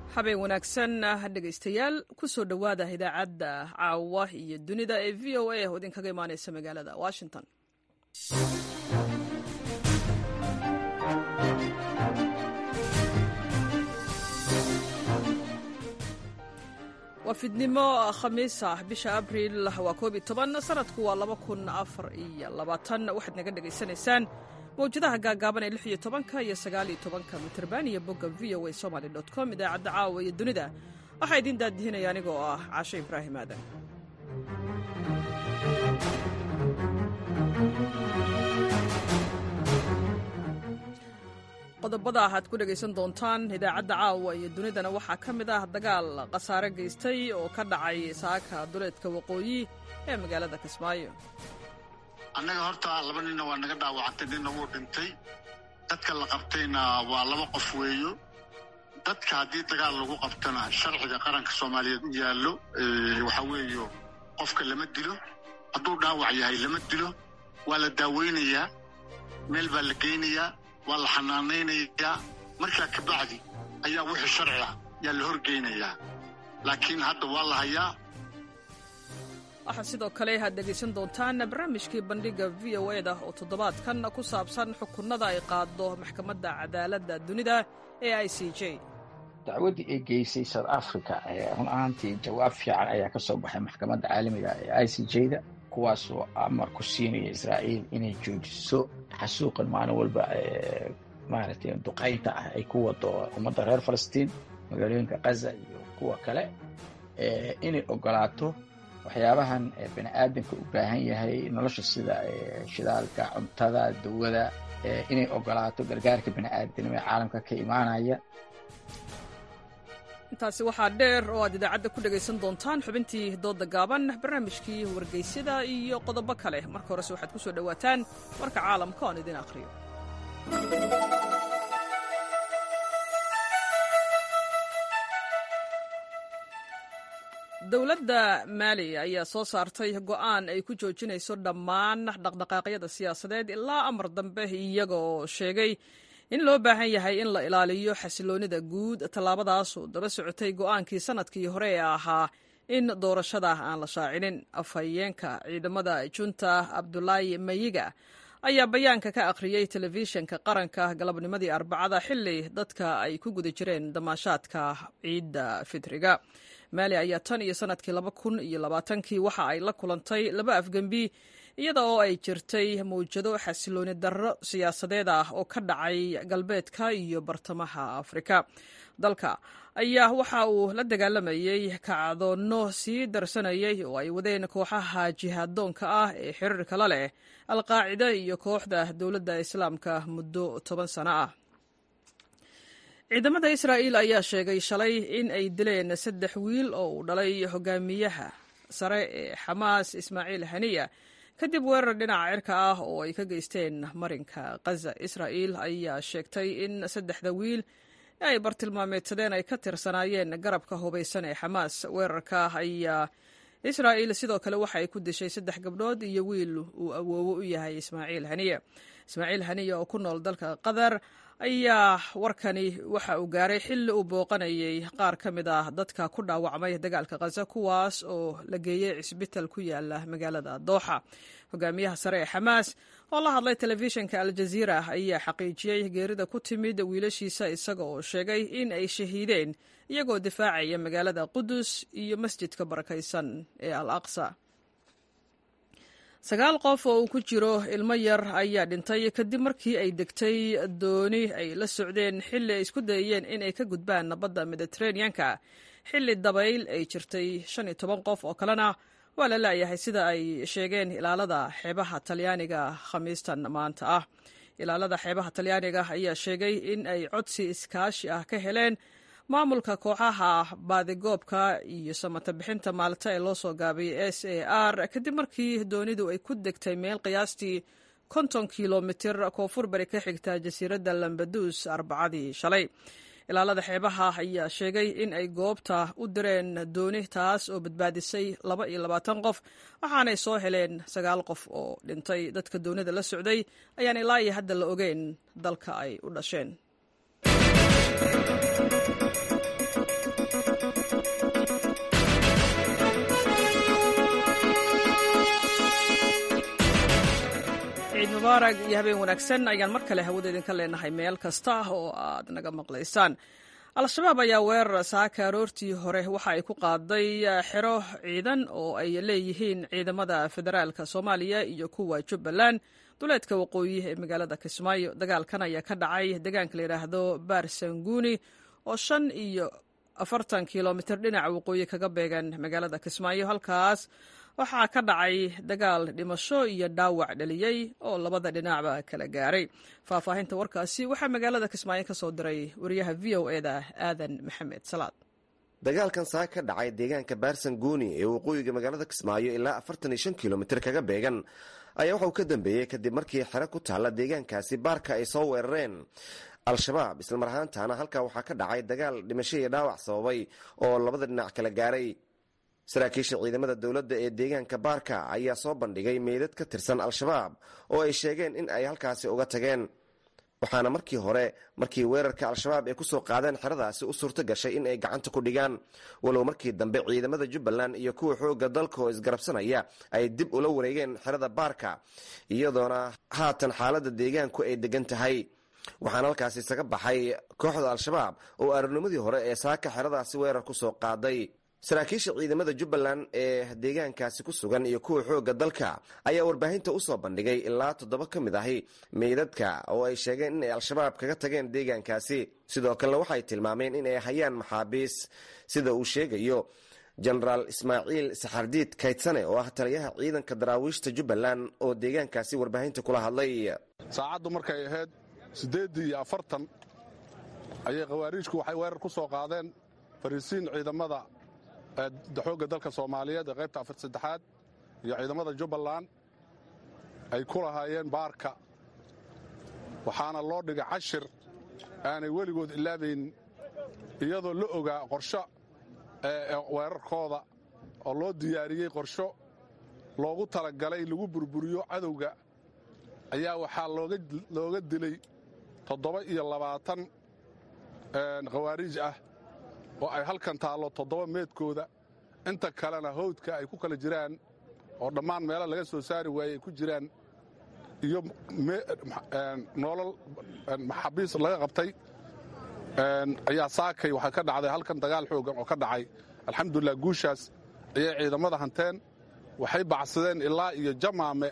habeen wanaagsan dhegaystayaal kusoo dhowaada idaacadda caawa iyo dunida ee v o a oo idinkaga imaaneysa magaalada washington waa fidnimo khamiis ah bisha abriil waa koob iyo toban sanadku waa laba kun afar iyo labaatan waxaad naga dhegaysanaysaan mawjadaha gaagaaban ee lix iyo tobanka iyo sagaal iyo tobanka mitrbaan iyo bogga v o a somaly dot com idaacadda caawa iyo dunida waxaa idiin daadihinaya aniga oo ah caasho ibraahim aadan qodobada aad ku dhegaysan doontaan idaacadda caawa iyo dunidana waxaa ka mid ah dagaal khasaare geystay oo ka dhacay saaka duleedka waqooyi ee magaalada kismaayo annaga horta laba ninna waa naga dhaawacantay ninna wuu dhintay dadka la qabtayna waa laba qof weeyo dadka haddii dagaal lagu qabtana sharciga qaranka soomaaliyeed u yaallo waxaa weeyo qofka lama dilo hadduu dhaawac yahay lama dilo waa la daaweynayaa meel baa la geynayaa waa la xanaanaynayaa markaa kabacdi ayaa wixii sharci ah yaa la horgeynayaa laakiin hadda waa la hayaa waxaa sidoo kale aad dhegaysan doontaan barnaamijkii bandhigga v o e da oo toddobaadkan ku saabsan xukunada ay qaado maxkamadda cadaaladda dunida ee i c j dacwaddii ay geysay south africa run ahaantii jawaab fiican ayaa ka soo baxay maxkamadda caalamiga ee i c j da kuwaasoo amar ku siinaya israa'iil inay joojiso xasuuqan maalin walba maaragtay duqaynta ah ay ku wado ummadda reer falastiin magaalooyinka kaza iyo kuwa kale inay ogolaato waxyaabahan bani aadamka u baahan yahay nolosha sida shidaalka cuntada dawada inay ogolaato gargaarka bani aadamnimo ee caalamka ka imaanaya intaasi waxaa dheer oo aad idaacadda ku dhegaysan doontaan xubintii dooda gaaban barnaamijkii wargeysyada iyo qodobo kale marka horese waxaad ku soo dhowaataan warka caalamka oon idin akhriyo dowladda maali ayaa soo saartay go'aan ay ku joojinayso dhammaan dhaqdhaqaaqyada siyaasadeed ilaa amar dambe iyagoo sheegay in loo baahan yahay in la ilaaliyo xasiloonnida guud tallaabadaasoo daba socotay go'aankii sannadkii hore ee ahaa in doorashada aan la shaacinin afhayeenka ciidamada junta abdulaahi mayiga ayaa bayaanka ka akhriyey telefishinka qaranka galabnimadii arbacada xilli dadka ay ku guda jireen damaashaadka ciidda fitriga maali ayaa tan iyo sannadkii laba kun iyo labaatankii waxa ay la kulantay laba afgembi iyada oo ay jirtay mawjado xasilooni darro siyaasadeed ah oo ka dhacay galbeedka iyo bartamaha afrika dalka ayaa waxa uu la dagaalamayey kacdoonno sii darsanayay oo ay wadeen kooxaha jihaadoonka ah ee xiriirka la leh alqaacida iyo kooxda dowladda islaamka muddo toban sano ah ciidamada israa'iil ayaa sheegay shalay in ay dileen saddex wiil oo uu dhalay hogaamiyaha sare ee xamaas ismaaciil haniya kadib weerar dhinaca cirka ah oo ay ka geysteen marinka khaza israa'iil ayaa sheegtay in saddexda wiil ay bartilmaameedsadeen ay ka tirsanaayeen garabka hubaysan ee xamaas weerarka ayaa israa'iil sidoo kale waxa ay ku dishay saddex gabdhood iyo wiil uu awoowo u yahay ismaaciil haniya ismaaciil haniya oo ku nool dalka qatar ayaa warkani waxa uu gaaray xilli uu booqanayay qaar ka mid ah dadka ku dhaawacmay dagaalka khaza kuwaas oo la geeyey cisbital ku yaala magaalada dooxa hogaamiyaha sare ee xamaas oo la hadlay telefishinka aljaziira ayaa xaqiijiyey geerida ku timid wiilashiisa isaga oo sheegay in ay shahiideen iyagoo difaacaya magaalada qudus iyo masjidka barakaysan ee al aqsa sagaal qof oo uu ku jiro ilmo yar ayaa dhintay kadib markii ay degtay dooni ay la socdeen xilli ay isku dayeen inay ka gudbaan badda mediteraneanka xilli dabayl ay jirtay shan iyo toban qof oo kalena waa la laayahay sida ay sheegeen ilaalada xeebaha talyaaniga khamiistan maanta ah ilaalada xeebaha talyaaniga ayaa sheegay in ay codsi iskaashi ah ka heleen maamulka kooxaha baadigoobka iyo samata bixinta maalta ee loo soo gaabiyey s a r kadib markii doonidu ay ku degtay meel qiyaastii konton kilomitir koonfur bari ka xigta jasiiradda lambadus arbacadii shalay ilaalada xeebaha ayaa sheegay in ay goobta u direen dooni taas oo badbaadisay laba iyo labaatan qof waxaanay soo heleen sagaal qof oo dhintay dadka doonida la socday ayaan ilaa iyo hadda la ogeyn dalka ay u dhasheen mubaarag iyo habeen wanaagsan ayaan mar kale hawada idinka leenahay meel kasta oo aad naga maqlaysaan al-shabaab ayaa weerar saaka aroortii hore waxa ay ku qaaday xero ciidan oo ay leeyihiin ciidamada federaalka soomaaliya iyo kuwa jubbaland duleedka waqooyi ee magaalada kismaayo dagaalkan ayaa ka dhacay deegaanka la yidhaahdo baarsanguuni oo shan iyo afartan kilomitir dhinaca waqooyi kaga beegan magaalada kismaayo halkaas waxaa ka dhacay dagaal dhimasho iyo dhaawac dhaliyey oo labada dhinacba kala gaaray faahfaahinta warkaasi waxaa magaalada kismaayo ka soo diray wariyaha v o e da aadan maxamed salaad dagaalkan saa ka dhacay deegaanka baarsanguuni ee waqooyiga magaalada kismaayo ilaa afartan iyo shan kilomitir kaga beegan ayaa waxauu ka dambeeyey kadib markii xero ku taalla deegaankaasi baarka ay soo weerareen al-shabaab islamar ahaantaana halkaa waxaa ka dhacay dagaal dhimasho iyo dhaawac sababay oo labada dhinac kala gaaray saraakiisha ciidamada dowladda ee deegaanka baarka ayaa soo bandhigay meydad ka tirsan al-shabaab oo ay sheegeen in ay halkaasi uga tageen waxaana markii hore markii weerarka al-shabaab ay kusoo qaadeen xeradaasi u suurto gashay in ay gacanta ku dhigaan walow markii dambe ciidamada jubbaland iyo kuwa xoogga dalka oo isgarabsanaya ay dib ula wareegeen xerada baarka iyadoona haatan xaaladda deegaanku ay degan tahay waxaana halkaasi isaga baxay kooxda al-shabaab oo arurnimadii hore ee saaka xeradaasi weerar kusoo qaaday saraakiisha ciidamada jubbaland ee deegaankaasi ku sugan iyo kuwa xoogga dalka ayaa warbaahinta usoo bandhigay ilaa toddoba ka mid ahi meydadka oo ay sheegeen in ay al-shabaab kaga tageen deegaankaasi sidoo kalena waxay tilmaameen in ay hayaan maxaabiis sida uu sheegayo jenaraal ismaaciil saxardiid kaydsane oo ah taliyaha ciidanka daraawiishta jubbaland oo deegaankaasi warbaahinta kula hadlay saacaddu markay ahayd siddeeddii iyo afartan ayay khawaariijku waxay weerar ku soo qaadeen fariisiin ciidamada xoogga dalka soomaaliyeed ee qaybta afar saddexaad iyo ciidamada jubbaland ay ku lahaayeen baarka waxaana loo dhigay cashir aanay weligood ilaabayn iyadoo la ogaa qorsho weerarkooda oo loo diyaariyey qorsho loogu talagalay lagu burburiyo cadowga ayaa waxaa looga dilay toddoba iyo labaatan khawaariij ah oo ay halkan taallo toddoba meedkooda inta kalena hawdka ay ku kala jiraan oo dhammaan meelo laga soo saari waayey ay ku jiraan iyo nolol maxaabiis laga qabtay ayaa saakay waxaa ka dhacday halkan dagaal xoogan oo ka dhacay alxamdulilah guushaas ayay ciidamada hanteen waxay bacsadeen ilaa iyo jamaame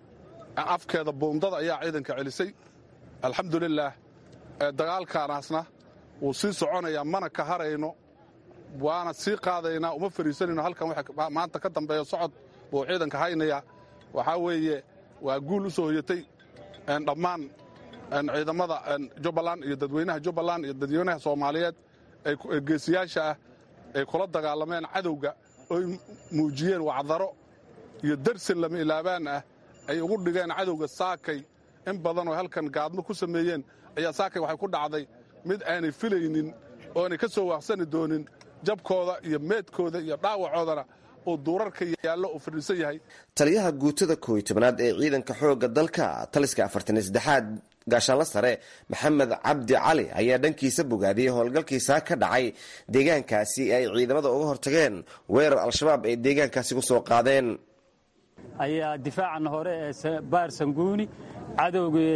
afkeeda buundada ayaa ciidanka celisay alxamdulilaah dagaalkaanaasna wuu sii soconayaa mana ka harayno waana sii qaadaynaa uma fariisanayno halkan maanta ka dambeeya socod buu ciidanka haynayaa waxaa weeye waa guul u soo hoyatay dhammaan ciidamada jubbaland iyo dadweynaha jubbaland iyo dadweynaha soomaaliyeed ee geesiyaasha ah ay kula dagaalameen cadowga oy muujiyeen wacdaro iyo darsin lama ilaabaan ah ay ugu dhigeen cadowga saakay in badan oo halkan gaadmo ku sameeyeen ayaa saakay waxay ku dhacday mid aanay filaynin oonay ka soo waaqsani doonin jabkooda iyo meedkooda iyo dhaawacoodana uu duurarka yaallo uu fadhiisan yahay taliyaha guutada kooiy tobnaad ee ciidanka xoogga dalka taliska afartaniyo saddexaad gaashaanla sare maxamed cabdi cali ayaa dhankiisa bogaadiyey howlgalkiisaa ka dhacay deegaankaasi ay ciidamada uga hortageen weerar al-shabaab ay deegaankaasi ku soo qaadeen ayaa difaacan hore ee baar sanguuni cadowgii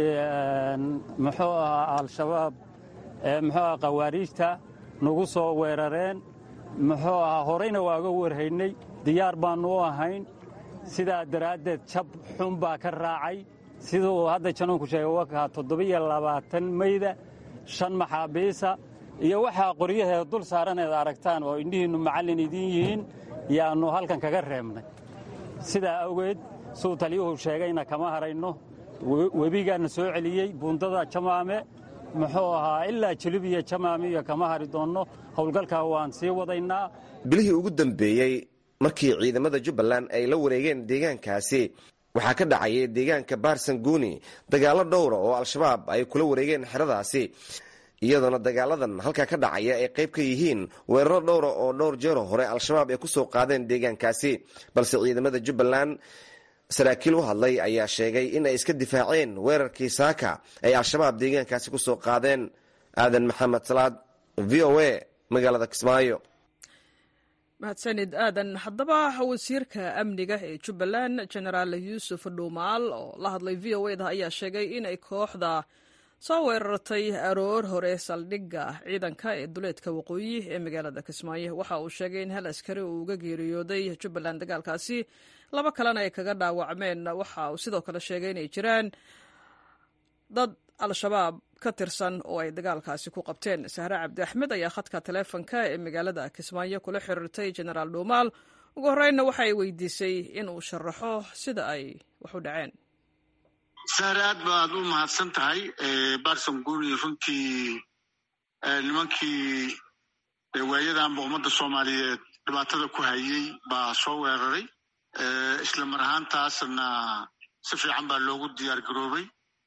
muxuu ahaa al-shabaab muxuu aha khawaariijta nagu soo weerareen muxuu ahaa horeyna waaga warhaynay diyaar baannu u ahayn sidaa daraaddeed jab xun baa ka raacay siduu hadda janoonku sheegay wakaa toddobiyo labaatan mayda shan maxaabiisa iyo waxaa qoryaheeda dul saaraneed aragtaan oo indhihiinnu macallin idiin yihiin yaannu halkan kaga reebnay sidaa awgeed siduu taliyuhu sheegayna kama harayno webigaanna soo celiyey buundada jamaame muxuu ahaa ilaa jilib iyo jamaame iyo kama hari doonno howlgalkaa waan sii wadaynaa bilihii ugu dambeeyey markii ciidamada jubbaland ay la wareegeen deegaankaasi waxaa ka dhacayay deegaanka baarsanguuni dagaallo dhowra oo al-shabaab ay kula wareegeen xeradaasi iyadoona dagaaladan halkaa ka dhacaya ay qayb ka yihiin weeraro dhowra oo dhowr jeero hore al-shabaab ay kusoo qaadeen deegaankaasi balse ciidamada jubbaland saraakiil u hadlay ayaa sheegay in ay iska difaaceen weerarkii saaka ay al-shabaab deegaankaasi kusoo qaadeen aadan maxamed salaad v o a magaalada kismaayo mahadsanid aadan haddaba wasiirka amniga ee jubbaland genaraal yuusuf dhuumaal oo la hadlay v o eda ayaa sheegay inay kooxda soo weerartay aroor hore saldhigga ciidanka ee duleedka waqooyi ee magaalada kismaayo waxa uu sheegay in hal askari uu uga geeriyooday jubbaland dagaalkaasi laba kalena ay kaga dhaawacmeen waxa uu sidoo kale sheegay inay jiraan dad al-shabaab ka tirsan oo ay dagaalkaasi ku qabteen sahre cabdi axmed ayaa khadka taleefonka ee magaalada kismaayo kula xiriirtay genaraal dhuumaal ugu horreynna waxa ay weydiisay in uu sharaxo sida ay wax u dhaceen sahre aad baad u mahadsan tahay barson guni runtii nimankii waayadanba ummadda soomaaliyeed dhibaatada ku hayey baa soo weeraray isla mar ahaantaasna si fiican baa loogu diyaar garoobay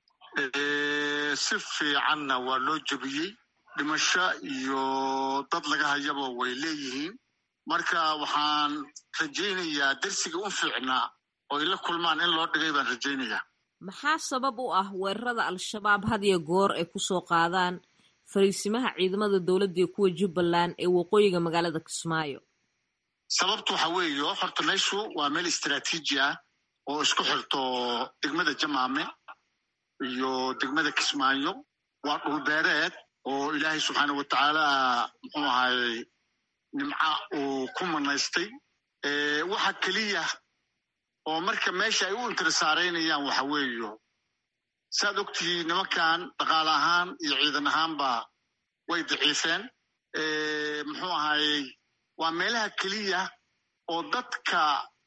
si fiicanna waa loo jebiyey dhimasho iyo dad laga hayaba way leeyihiin marka waxaan rajaynayaa darsiga u fiicnaa oo ay la kulmaan in loo dhigay baan rajaynayaa maxaa sabab u ah weerarada al-shabaab had iyo goor ay ku soo qaadaan fariisimaha ciidamada dowladda iyo kuwa jubbaland ee waqooyiga magaalada kismaayo sababtu waxa weeye horta meeshu waa meel istraatiiji ah oo isku xirto degmada jamaame iyo degmada kismaayo waa dhulbeereed oo ilaahay subxaana wa tacaala muxuu ahaayey nimca uu ku manaystay waxa keliya oo marka meesha ay u intirisaaraynayaan waxa weeyo saad ogtihiin nimankan dhaqaale ahaan iyo ciidan ahaanba way daciifeen muxuu ahaayey waa meelaha keliya oo dadka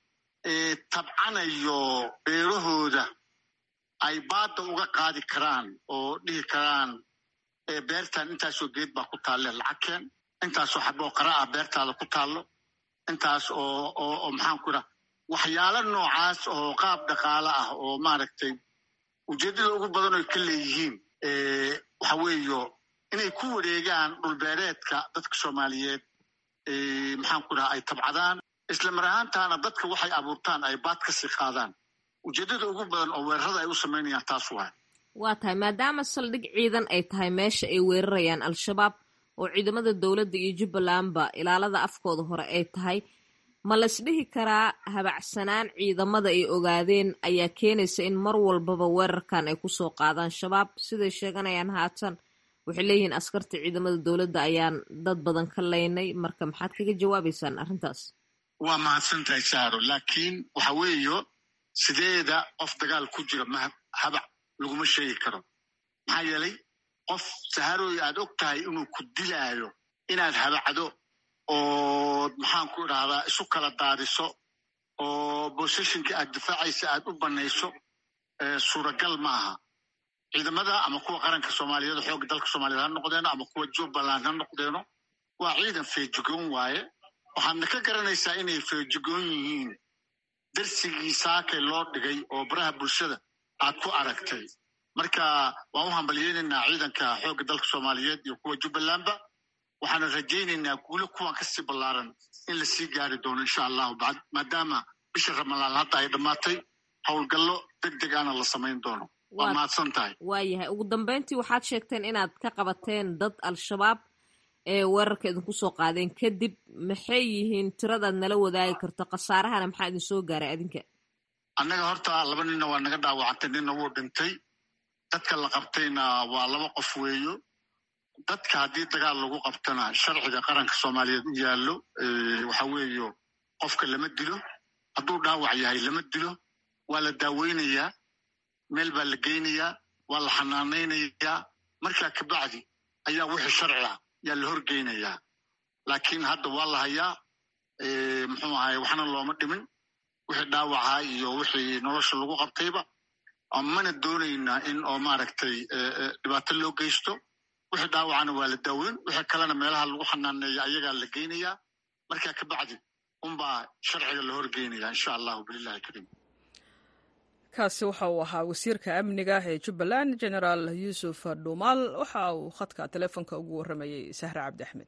tabcanayo beerahooda ay baadda uga qaadi karaan oo dhihi karaan beertan intaasoo geed baa ku taalle lacagkeen intaasoo xaboo qara ah beertaada ku taallo intaas oo oo maxaanku idhaha waxyaalo noocaas oo qaab dhaqaale ah oo maaragtay ujeeddada ugu badan oy ka leeyihiin waxa weeyo inay ku wareegaan dhulbeereedka dadka soomaaliyeed maxaanku idhaha ay tabcadaan isla mar ahaantaana dadka waxay abuurtaan ay baad ka sii qaadaan ujeeddada ugu badan oo weerarada ay u samaynayaan taas waay waa tahay maadaama saldhig ciidan ay tahay meesha ay weerarayaan al-shabaab oo ciidamada dowladda iyo jubbalandba ilaalada afkooda hore ay tahay ma laysdhihi karaa habacsanaan ciidamada ay ogaadeen ayaa keenaysa in mar walbaba weerarkan ay kusoo qaadaan shabaab siday sheeganayaan haatan waxay leeyihiin askarta ciidamada dowladda ayaan dad badan ka laynay marka maxaad kaga jawaabaysaan arrintaas waa mahadsantahay saaro laakiin waxa weeyo sideeda qof dagaal ku jira ma habac laguma sheegi karo maxaa yeelay qof saharooy aad og tahay inuu ku dilaayo inaad habacdo oo maxaanku idhahdaa isu kala daadiso oo boseshinka aad difaacaysa aad u banayso suuragal ma aha ciidamada ama kuwa qaranka soomaaliyeed xoogga dalka soomaliyeed ha noqdeeno ama kuwa jubbaland ha noqdeeno waa ciidan feejigoon waaye waxaadna ka garanaysaa inay feejigoon yihiin darsigii saakay loo dhigay oo baraha bulshada aad ku aragtay marka waan u hambalyeynaynaa ciidanka xoogga dalka soomaaliyeed iyo kuwa jubbalandba waxaana rajaynaynaa guulo kuwan kasii ballaaran in lasii gaari doono insha allahu bacd maadaama bisha ramadaan hadda ay dhammaatay howlgallo deg deg ana la samayn doono waa mahadsan tahay waayahay ugu dambeyntii waxaad sheegteen inaad ka qabateen dad al-shabaab ee weerarka idinku soo qaadeen kadib maxay yihiin tiradaad nala wadaagi karto khasaarahana maxaa idin soo gaaray adinka annaga horta laba ninna waa naga dhaawacantay ninna wuu dhintay dadka la qabtayna waa laba qof weeyo dadka haddii dagaal lagu qabtana sharciga qaranka soomaaliyeed u yaallo waxa weeyo qofka lama dilo hadduu dhaawac yahay lama dilo waa la daaweynayaa meel baa la geynayaa waa la xanaanaynayaa markaa kabacdi ayaa wixii sharci ah yaa la horgeynayaa laakiin hadda waa la hayaa muxuu ahay waxna looma dhimin wixii dhaawaca iyo wixii nolosha lagu qabtayba mana doonaynaa in oo maaragtay dhibaato loo geysto wixii dhaawacana waa la daaweyn wixii kalena meelaha lagu xanaaneeya ayagaa la geynayaa markaa kabacdi unbaa sharciga la horgeynaya insha allahu bililahi kariim kaasi waxa uu ahaa wasiirka amniga ee jubbaland genaraal yuusuf dhuumaal waxa uu khadka teleefonka ugu warramayey sahre cabdi axmed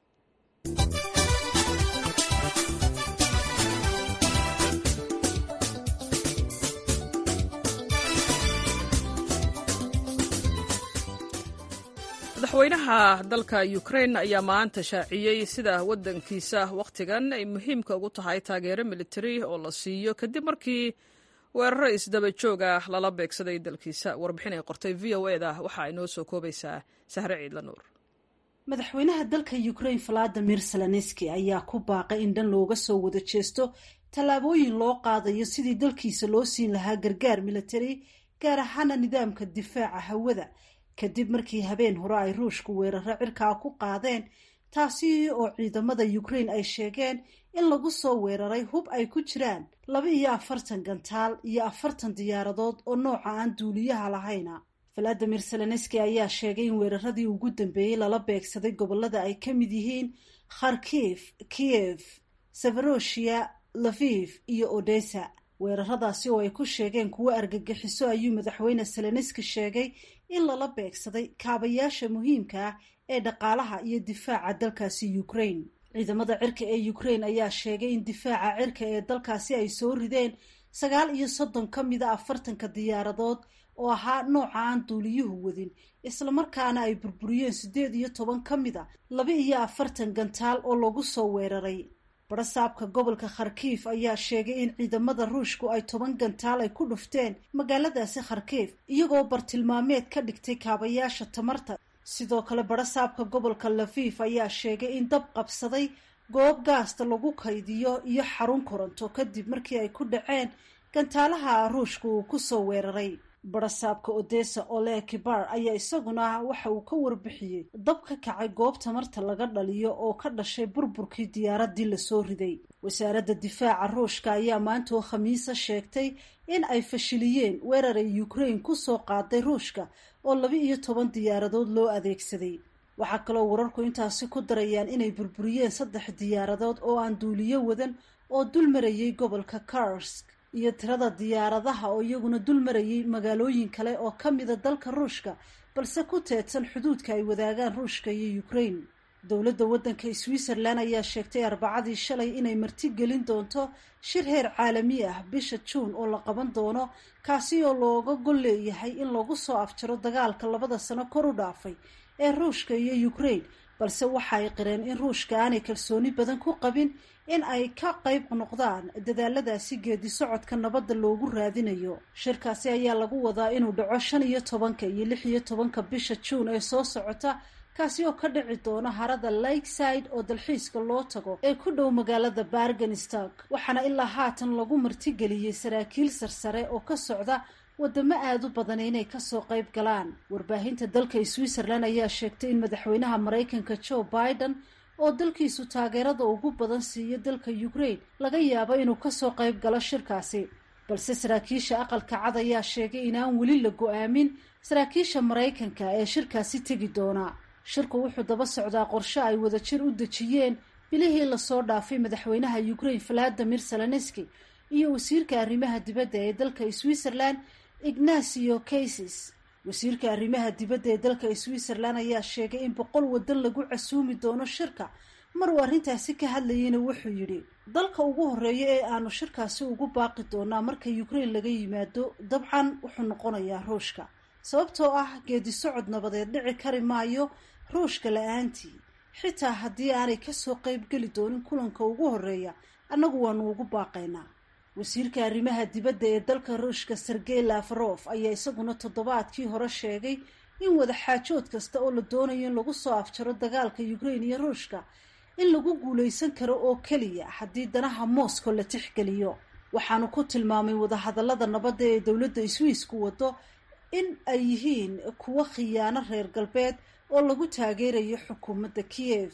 madaxweynaha dalka ukrain ayaa maanta shaaciyey sida waddankiisa wakhtigan ay muhiimka ugu tahay taageero militari oo la siiyo kadib markii weeraro isdaba joog ah lala beegsaday dalkiisa warbixin ay qortay v o eda waxa ay noo soo koobaysaa sahre ciidla nuur madaxweynaha dalka ukrain valadimir zelenski ayaa ku baaqay in dhan looga soo wada jeesto tallaabooyin loo qaadayo sidii dalkiisa loo siin lahaa gargaar militari gaar ahaana nidaamka difaaca hawada kadib markii habeen hore ay ruushku weeraro cirkaa ku qaadeen taasi oo ciidamada ukrain ay sheegeen in lagu soo weeraray hub ay ku jiraan laba iyo afartan gantaal iyo afartan diyaaradood oo nooca aan duuliyaha lahayna valadimir zelenski ayaa sheegay in weeraradii ugu dambeeyey lala beegsaday gobolada ay ka mid yihiin kharkif kiyev severosia laviv iyo odessa weeraradaasi oo ay ku sheegeen kuwo argagixiso ayuu madaxweyne zelenski sheegay in lala beegsaday kaabayaasha muhiimka ah ee dhaqaalaha iyo difaaca dalkaasi ukrain ciidamada cirka ee ukrain ayaa sheegay in difaaca cirka ee dalkaasi ay soo rideen sagaal iyo soddon ka mida afartanka diyaaradood oo ahaa nooca aan duuliyuhu wadin islamarkaana ay burburiyeen siddeed iyo toban ka mid a laba iyo afartan gantaal oo lagu soo weeraray barasaabka gobolka kharkiif ayaa sheegay in ciidamada ruushku ay toban gantaal ay ku dhufteen magaaladaasi kharkiif iyagoo bartilmaameed ka dhigtay kaabayaasha tamarta sidoo kale barasaabka gobolka lafiif ayaa sheegay in dab qabsaday goob gaasta lagu kaydiyo iyo xarun koronto kadib markii ay ku dhaceen gantaalaha ruushku uu kusoo weeraray barasaabka odessa ole kibar ayaa isaguna waxa uu ka warbixiyey dab ka kacay goob tamarta laga dhaliyo oo ka dhashay burburkii diyaaradii lasoo riday wasaaradda difaaca ruushka ayaa maanta oo khamiisa sheegtay in ay fashiliyeen weerar ay ukrain kusoo qaaday ruushka oo laba iyo toban diyaaradood loo adeegsaday waxaa kaloo wararku intaasi ku darayaan inay burburiyeen saddex diyaaradood oo aan duuliyo wadan oo dul marayay gobolka karsk iyo tirada diyaaradaha oo iyaguna dul marayay magaalooyin kale oo ka mida dalka ruushka balse ku teedsan xuduudka ay wadaagaan ruushka iyo ukrain dowladda waddanka switzerland ayaa sheegtay arbacadii shalay inay martigelin doonto shir heer caalami ah bisha juun oo la qaban doono kaasi oo looga gol leeyahay in lagu soo afjaro dagaalka labada sano kor u dhaafay ee ruushka iyo ukrain balse waxa ay qireen in ruushka aanay kalsooni badan ku qabin in ay ka qayb noqdaan dadaaladaasi geedi socodka nabadda loogu raadinayo shirkaasi ayaa lagu wadaa inuu dhaco shan iyo tobanka iyo lix iyo tobanka bisha juun ee soo socota kaasi oo ka dhici doona harada lakeside oo dalxiiska loo tago ee ku dhow magaalada bargenstag waxaana ilaa haatan lagu martigeliyey saraakiil sarsare oo ka socda wadamo aada u badan inay kasoo qayb galaan warbaahinta dalka switzerland ayaa sheegtay in madaxweynaha maraykanka joe biden oo dalkiisu taageerada ugu badan siiyo dalka ukrain laga yaabo inuu kasoo qayb galo shirkaasi balse saraakiisha aqalka cad ayaa sheegay inaan weli la go-aamin saraakiisha maraykanka ee shirkaasi tegi doona shirku wuxuu daba socdaa qorshe ay wadajir u dejiyeen bilihii lasoo dhaafay madaxweynaha ukrain valadimir zelenski iyo wasiirka arrimaha dibadda ee dalka switzerland ignacio cases wasiirka arrimaha dibadda ee dalka switzerland ayaa sheegay in boqol wadan lagu casuumi doono shirka mar uu arrintaasi ka hadlayeyna wuxuu yidhi dalka ugu horeeya ee aanu shirkaasi ugu baaqi doonaa marka ukrain laga yimaado dabcan wuxuu noqonayaa ruushka sababtoo ah geedi socod nabadeed dhici kari maayo ruushka la-aantii xitaa haddii aanay kasoo qeybgeli doonin kulanka ugu horeeya annagu waanu ugu baaqaynaa wasiirka arrimaha dibadda ee dalka ruushka sergey lafarof ayaa isaguna toddobaadkii hore sheegay in wadaxaajood kasta oo la doonayo in lagu soo afjaro dagaalka ukrain iyo ruushka in lagu guulaysan karo oo keliya haddii danaha moscow la tixgeliyo waxaanu ku tilmaamay wadahadallada nabadda ee dowladda swiisku wado in ay yihiin kuwo khiyaano reer galbeed oo lagu taageerayo xukuumadda kiyev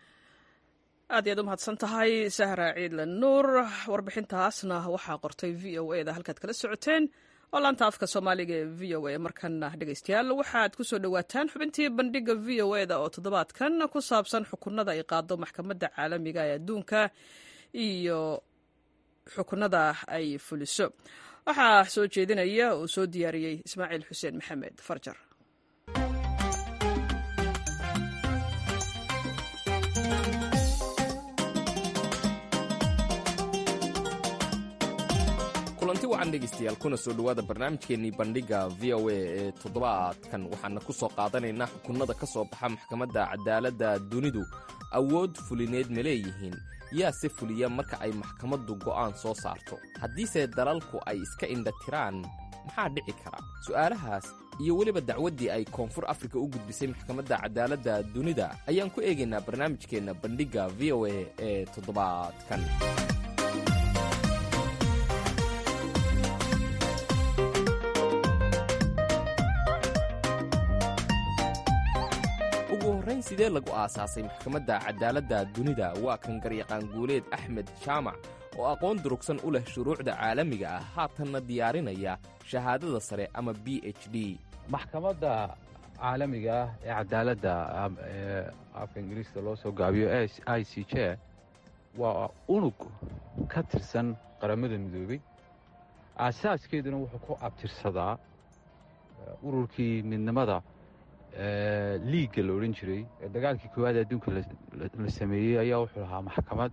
aad iyaad u mahadsan tahay sahra ciidle nuur warbixintaasna waxaa qortay v o e da halkaad kala socoteen oo laanta afka soomaaliga ee v o a markana dhegeystayaal waxaad ku soo dhowaataan xubintii bandhiga v o e da oo toddobaadkan ku saabsan xukunada ay qaado maxkamadda caalamiga ee adduunka iyo xukunada ay fuliso waxaa soo jeedinaya oo soo diyaariyey ismaaciil xuseen maxamed farjar kulanti wacan dhegaystayaal kuna soo dhowaada barnaamijkeennii bandhigga v o a ee toddobaadkan waxaana ku soo qaadanaynaa xukunnada ka soo baxa maxkamadda cadaaladda dunidu awood fulineed ma leeyihiin yaa se fuliya marka ay maxkamaddu go'aan soo saarto haddiise dalalku ay iska indhatiraan maxaa dhici kara su'aalahaas iyo weliba dacwaddii ay koonfur afrika u gudbisay maxkamadda cadaaladda dunida ayaan ku eegaynaa barnaamijkeenna bandhigga v o a ee toddobaadkan ugu horrayn sidee lagu aasaasay maxkamadda cadaaladda dunida waa kan garyaqaan guuleed axmed jaamac oo aqoon durugsan u leh shuruucda caalamiga ah haatanna diyaarinaya shahaadada sare ama b h d maxkamadda caalamiga ah ee cadaaladda ee afka ingiriiska loo soo gaabiyo i c j waa unug ka tirsan qaramada midoobey aasaaskeeduna wuxuu ku abtirsadaa ururkii midnimada liigga la odhan jiray ee dagaalkii koowaad adduunka la sameeyey ayaa wuxuu lahaa maxkamad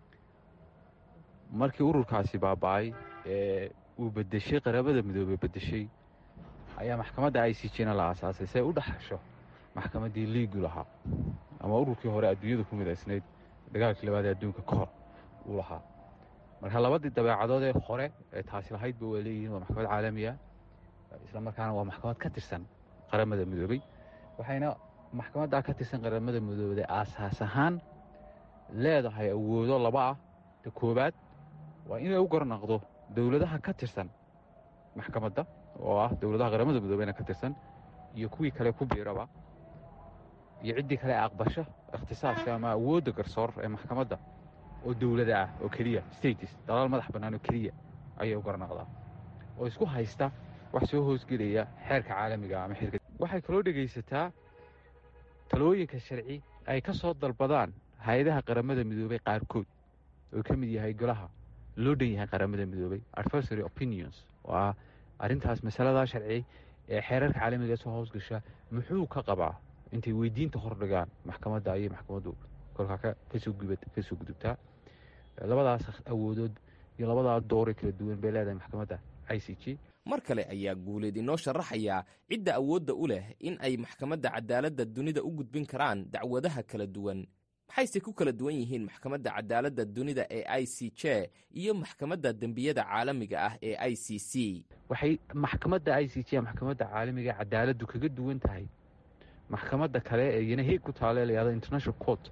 markii ururkaasi baaba'ay ee uu bedeshay qaramada midoobey bedeshay ayaa maxkamadda i c jna la aasaasay si ay u dhexasho maxkamaddii liigu lahaa ama ururkii hore adduunyada ku midaysnayd dagaalkii labaad ee adduunka ka hor uu lahaa marka labadii dabeecadood ee hore ee taasi lahaydba waa leeyihiin waa maxkamad caalamiya isla markaana waa maxkamad ka tirsan qaramada midoobey waxayna maxkamaddaa ka tirsan qaramada midoobey aasaas ahaan leedahay awoodo laba ah ta koowaad waa inay u garnaqdo dowladaha ka tirsan maxkamadda oo ah dowladaha qaramada midoobeyna ka tirsan iyo kuwii kale ku biiraba iyo ciddii kale aqbasho ikhtisaaska ama awoodda garsoor ee maxkamadda oo dowlada ah oo keliya states dalaal madax bannaan oo keliya ayay u garnaqdaa oo isku haysta wax soo hoosgelaya xeerka caalamiga ama xeerka waxay kaloo dhegaysataa talooyinka sharci ay ka soo dalbadaan hay-adaha qaramada midoobey qaarkood oo ka mid yahay golaha loo dhan yahay qaramada midoobey adversary opinions oo ah arrintaas masaladaa sharci ee xeerarka caalamiga soo hoosgasha muxuu ka qabaa intay weydiinta hordhigaan maxkamadda ayay maxkamaddu kolkaa kasoo gudubtaa labadaas awoodood iyo labadaa dooree kala duwan bay leedahay maxkamadda i c g mar kale ayaa guuleed inoo sharaxayaa cidda awoodda u leh in ay maxkamadda cadaaladda dunida u gudbin karaan dacwadaha kala duwan maxayse ku kala duwan yihiin maxkamadda cadaaladda dunida ee i c j iyo maxkamadda dembiyada caalamiga ah ee i c c waxay maxkamadda i c j maxkamadda caalamiga cadaaladdu kaga duwan tahay maxkamadda kale ee iyana heeg ku taale layahdo international court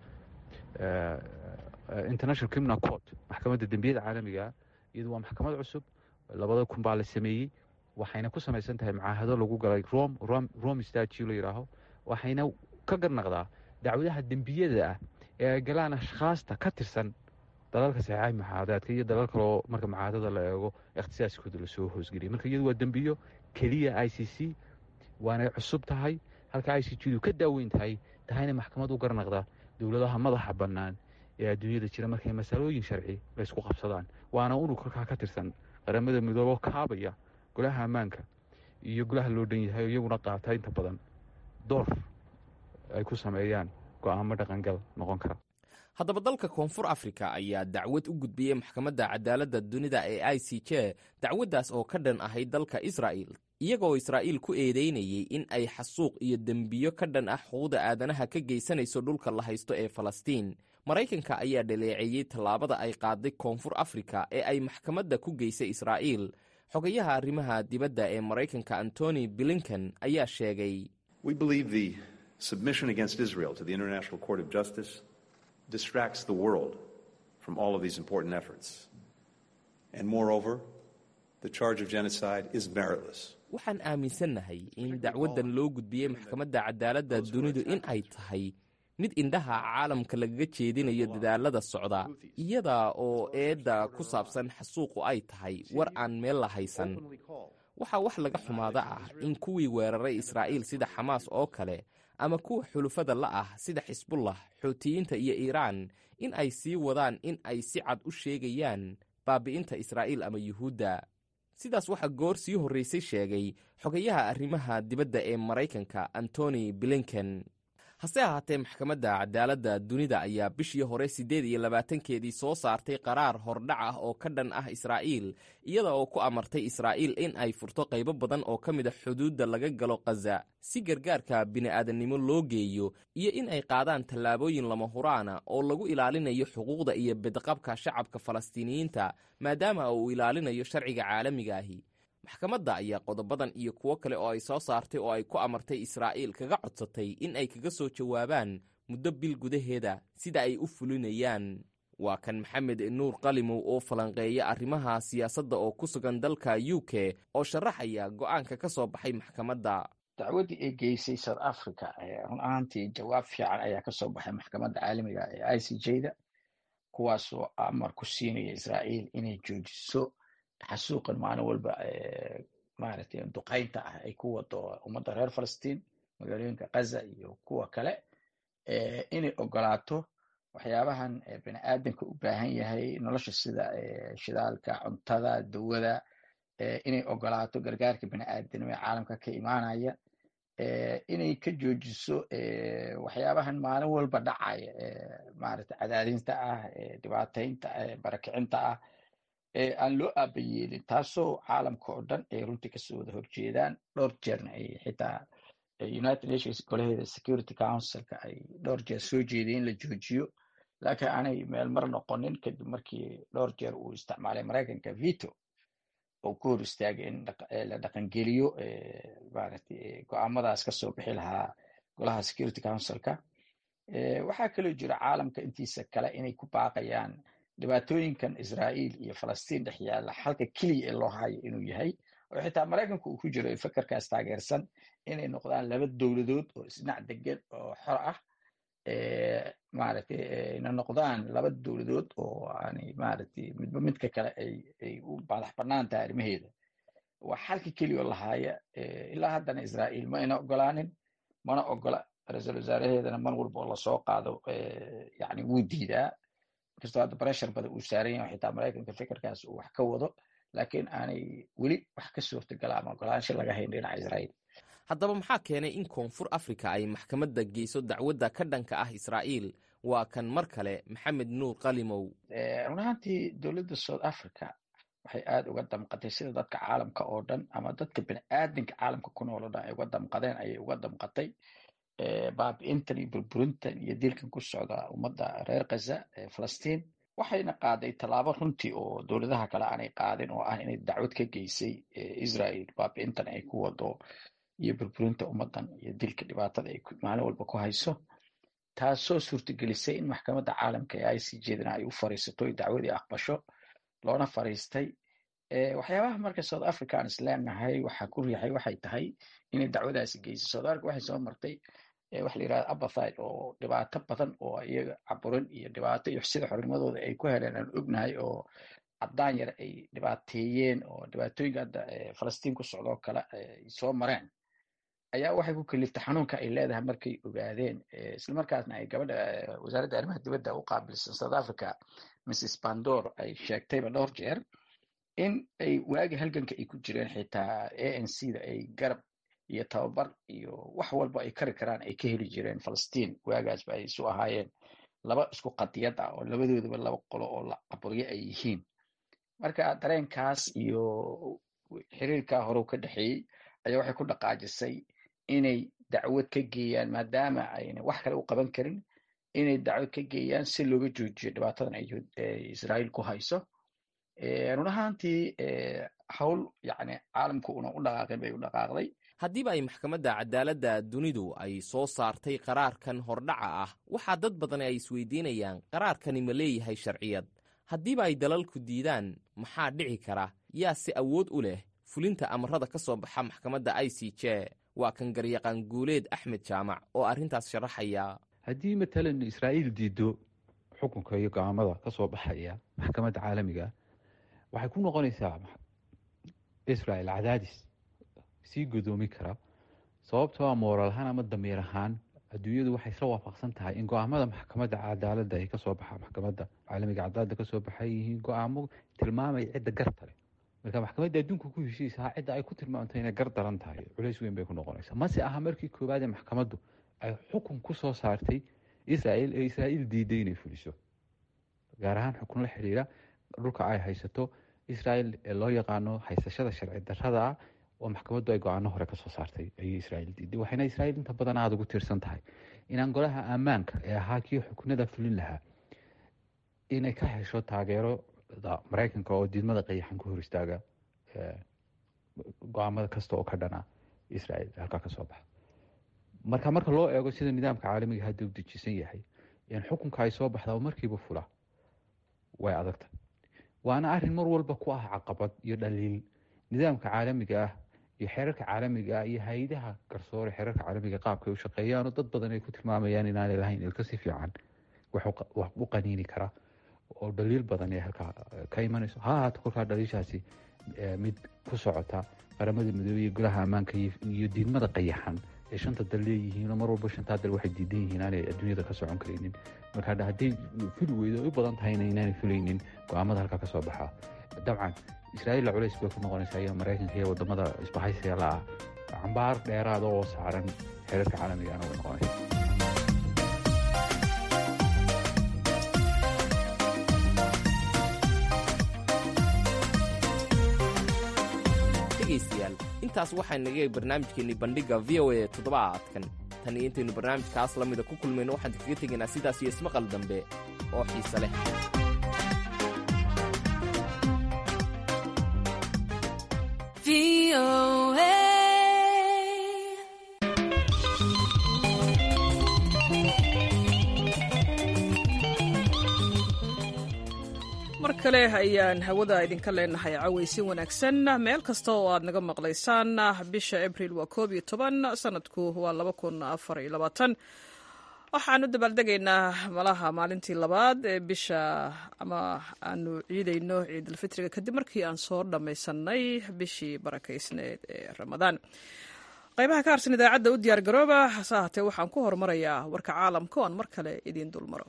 international criminal court maxkamadda dembiyada caalamigaa iyadu waa maxkamad cusub labada kun baa la sameeyey waxayna ku samaysan tahay macaahado lagu galay rom rome statue la yidhaaho waxayna ka garnaqdaa dacwadaha dembiyada ah ee ay galaan ashkhaasta ka tirsan dalalka saxeexay macaadaadka iyo dalal kaloo marka macaadada la eego ikhtisaaskooda lasoo hoosgeliyay marka iyadu waa dembiyo keliya i c c waanay cusub tahay halka i c gdu ka daaweyn tahay tahayna maxkamad u garnaqda dowladaha madaxa bannaan ee adduunyada jira markay masalooyin sharci laysku qabsadaan waana unug kolkaa ka tirsan qaramada midoobo kaabaya golaha ammaanka iyo golaha loo dhan yahay iyaguna qaata inta badan door ay ku sameeyaan go'aamo dhaqangal noqon kara haddaba dalka koonfur afrika ayaa dacwad u gudbiyey maxkamadda cadaaladda dunida ee i c j dacwaddaas oo ka dhan ahayd dalka israa'il iyagoo israa'iil ku eedeynayey in ay xasuuq iyo dembiyo ka dhan ah xuquuqda aadanaha ka geysanayso dhulka la haysto ee falastiin maraykanka ayaa dhaleeceeyey tallaabada ay qaaday koonfur afrika ee ay maxkamadda ku geysay israa'iil xogayaha arrimaha dibadda ee maraykanka antony blinken ayaa sheegay submission against Israel to the International Court of Justice distracts the world from all of these important efforts. And moreover, the charge of genocide is meritless. waxaan aaminsannahay in dacwaddan loo gudbiyey maxkamadda cadaaladda dunidu in ay tahay mid indhaha caalamka lagaga jeedinayo dadaallada socda iyada oo eedda ku saabsan xasuuqu ay tahay war aan meel la haysan waxaa wax laga xumaada ah in kuwii weeraray israa'iil sida xamaas oo kale ama kuwa xulufada la ah sida xisbullah xuutiyiinta iyo iiraan in ay sii wadaan in ay si cad u sheegayaan baabi'inta israa'iil ama yuhuudda sidaas waxaa goor sii horraysay sheegay xogayaha arrimaha dibadda ee maraykanka antony blinken hase ahaatee maxkamadda cadaaladda dunida ayaa bishii hore siddeed iyo labaatankeedii soo saartay qaraar hordhac ah oo ka dhan ah israa'iil iyada oo ku amartay israa'iil in ay furto qaybo badan oo ka mid a xuduudda laga galo khaza si gargaarka bini'aadannimo loo geeyo iyo in ay qaadaan tallaabooyin lama huraana oo lagu ilaalinayo xuquuqda iyo bedqabka shacabka falastiiniyiinta maadaama uu ilaalinayo sharciga caalamiga ahi maxkamadda ayaa qodobadan iyo kuwo kale oo ay soo saartay oo ay ku amartay israa'iil kaga codsatay in ay kaga soo jawaabaan muddo bil gudaheeda sida ay u fulinayaan waa kan maxamed nuur qalimow oo falanqeeya arrimaha siyaasadda oo ku sugan dalka u k oo sharaxaya go'aanka ka soo baxay maxkamadda dacwaddii ay geysay south africa run ahaantii jawaab fiican ayaa ka soo baxay maxkamadda caalamiga ee i c j da kuwaasoo amar ku siinaya israa'iil inay joojiso xasuuqan maalin walba maaragtay duqaynta ah ay ku wado ummadda reer falastiin magaalooyinka kaza iyo kuwa kale inay ogolaato waxyaabahan bini aadanka u baahan yahay nolosha sida shidaalka cuntada dawada inay ogolaato gargaarka bini aadanimo ee caalamka ka imaanaya inay ka joojiso waxyaabahan maalin walba dhacaya maaragtay cadaadinta ah dhibaataynta barakicinta ah aan loo aabayeelin taasoo caalamka oo dhan ay runtii kasoo wada horjeedaan dhowr jeerna ay xitaa united nations golaheeda security councilka ay dhowr jeer soo jeedeen in la joojiyo laakiin aanay meel mar noqonin kadib markii dhowr jeer uu isticmaalay maraykanka veto oo ku hor istaagay in la dhaqangeliyo maaragtay go-aamadaas kasoo bixi lahaa golaha security councilka waxaa kaloo jira caalamka intiisa kale inay ku baaqayaan dhibaatooyinkan israa'iil iyo falastiin dhex yaalla xalka keliya ee loo hayo inuu yahay oo xitaa maraykanku uu ku jiro ee fakarkaas taageersan inay noqdaan laba dowladood oo isdhinac degan oo xor ah maaragtay ayna noqdaan laba dowladood oo aanay maaragtay midba midka kale ay ay u madax bannaan tahay arrimaheeda waa xalka keliya oo lahaaya ilaa haddana israa'iil ma ayna ogolaanin mana ogola ra-iisul wasaaraheedana mar walba oo lasoo qaado yani wuu diidaa inkastoo hadda breshar badan uu saaran yahay xitaa maraykanka fikirkaas uu wax ka wado laakiin aanay weli wax ka suurtagala ama ogolaansho laga hayn dhinaca israa'iil haddaba maxaa keenay in koonfur afrika ay maxkamadda geyso dacwadda ka dhanka ah israa'iil waa kan mar kale maxamed nuur qalimow run ahaantii dowladda south africa waxay aada uga damqatay sida dadka caalamka oo dhan ama dadka bini aadamka caalamka ku nool oo dhan ay uga damqadeen ayay uga damqatay baabi'intan iyo burburintan iyo dilkan ku socda ummadda reer khaza ee falastiin waxayna qaaday tallaabo runtii oo dowladaha kale aanay qaadin oo ah inay dacwad ka geysay israel baabi'intan ay ku wado iyo burburinta ummaddan iyo dilka dhibaatada ay maalin walba ku hayso taasoo suurtagelisay in maxkamadda caalamka ee i c jedana ay u fariisato ay dacwadii aqbasho loona fariistay waxyaabaha marka south africa aan isleenahay waxaa ku riixay waxay tahay inay dacwadaasi geyso south africa waxay soo martay waxa la yirahda abathide oo dhibaato badan oo iyaga caburin iyo dhibaato iyo sida xornimadooda ay ku heleen aan ognahay oo caddaan yar ay dhibaateeyeen oo dhibaatooyinka hadda falastiin ku socdoo kale ay soo mareen ayaa waxay ku kaliftay xanuunka ay leedahay markay ogaadeen islamarkaasna ay gabadha wasaaradda arrimaha dibadda u qaabilsan south africa mrs pandor ay sheegtayba dhowr jeer in ay waagi halganka ay ku jireen xitaa a n c da ay garab iyo tababar iyo wax walba ay kari karaan ay ka heli jireen falastiin waagaasba ay isu ahaayeen laba isku qadiyad ah oo labadoodaba laba qolo oo la caburyo ay yihiin marka dareenkaas iyo xiriirkaa hore ka dhexeeyey ayaa waxay ku dhaqaajisay inay dacwad ka geeyaan maadaama ayna wax kale u qaban karin inay dacwad ka geeyaan si looga joojiyo dhibaatadan ay israa'iil ku hayso run ahaantii hawl yani caalamku una u dhaqaaqin bay u dhaqaaqday haddiiba ay maxkamadda cadaaladda dunidu ay soo saartay qaraarkan hordhaca ah waxaa dad badan ay isweydiinayaan qaraarkani ma leeyahay sharciyad haddiiba ay dalalku diidaan maxaa dhici kara yaa si awood u leh fulinta amarada ka soo baxa maxkamadda i c j waa kan garyaqaan guuleed axmed jaamac oo arrintaas sharaxaya haddii matalan israa'iil diido xukunka iyo go-aamada ka soo baxaya maxkamadda caalamiga waxay ku noqonaysaa israel cadaadis sii godoomi kara sababtoo a mooral ahaan ama damiir ahaan adduunyadu waxay isla waafaqsan tahay in go-aamada maxkamadda cadaaladda ay kasoo baxa maxkamadda caalamiga cadaaladda kasoo baxay yihiin go-aamo tilmaamaya cidda garta leh marka maxkamadda adduunka ku heshiisaha cidda ay ku tilmaamtay inay gar daran tahay culays weyn bay ku noqonaysaa mase aha markii koowaad ee maxkamaddu ay xukun ku soo saartay israel ee israa'iil diiday inay fuliso gaar ahaan xukun la xidhiira dhulka ay haysato israel ee loo yaqaano haysashada sharci darrada ah oo maxkamaddu ay go-aano hore kasoo saartay ayay israa'iil diiday waxayna israa'iil inta badan aada ugu tiirsan tahay inaan golaha ammaanka ee ahaa kii xukunada fulin lahaa inay ka hesho taageerada maraykanka oo diidmada qayaxan ku hor istaaga go-aamada kasta oo ka dhana israel halkaa kasoo baxa marka marka loo eego sida nidaamka caalamiga hadda u dejisan yahay in xukunka ay soo baxdaa markiiba fula way adagta waana arin mar walba ku ah caqabad iyo dhaliil nidaamka caalamiga ah iyo xeerarka caalamiga ah iyo hay-adaha garsoore xeerarka caalamiga qaabkay u shaqeeyaanoo dad badan ay ku tilmaamayaan inaanay lahayn ilka si fiican wax u qaniini kara oo dhaliil badan ee halkaa ka imanayso ha ahaato kolkaa dhaliishaasi mid ku socota qaramada midoobey iyo golaha ammaanka iyo diidmada qayaxan ee shanta dal leeyihiin mar walba shantaa dal waxay diidan yihiin aanay adduunyada ka socon karaynin marka hadday fuli weydo ay u badan tahayna inaanay fulaynin go-aamada halkaa kasoo baxaa dabcan israa'iilla culays bay ku noqonaysaa iyo maraykanka iyo wadamada isbahaysiga la ah cambaar dheeraada oo saaran xeerarka caalamigaana way noqonaysa dhegaystayaal intaas waxaa naga barnaamijkeennii bandhigga v o a toddobaadkan tan iyo intaynu barnaamijkaas la mida ku kulmayno waxaan kaga tegaynaa sidaas iyo ismaqal dambe oo xiise leh mar kale ayaan hawada idinka leenahay cawaysin wanaagsan meel kasta oo aad naga maqlaysaan bisha abril waa koob iyo toban sanadku waa laba kun afar iyo labaatan waxaan u dabaaldegaynaa malaha maalintii labaad ee bisha ama aanu ciidayno ciidulfitriga kadib markii aan soo dhammaysanay bishii barakaysneed ee ramadaan qaybaha ka harsan idaacadda u diyaar garooba hase ahaatee waxaan ku horumarayaa warka caalamka o aan mar kale idiin dulmaro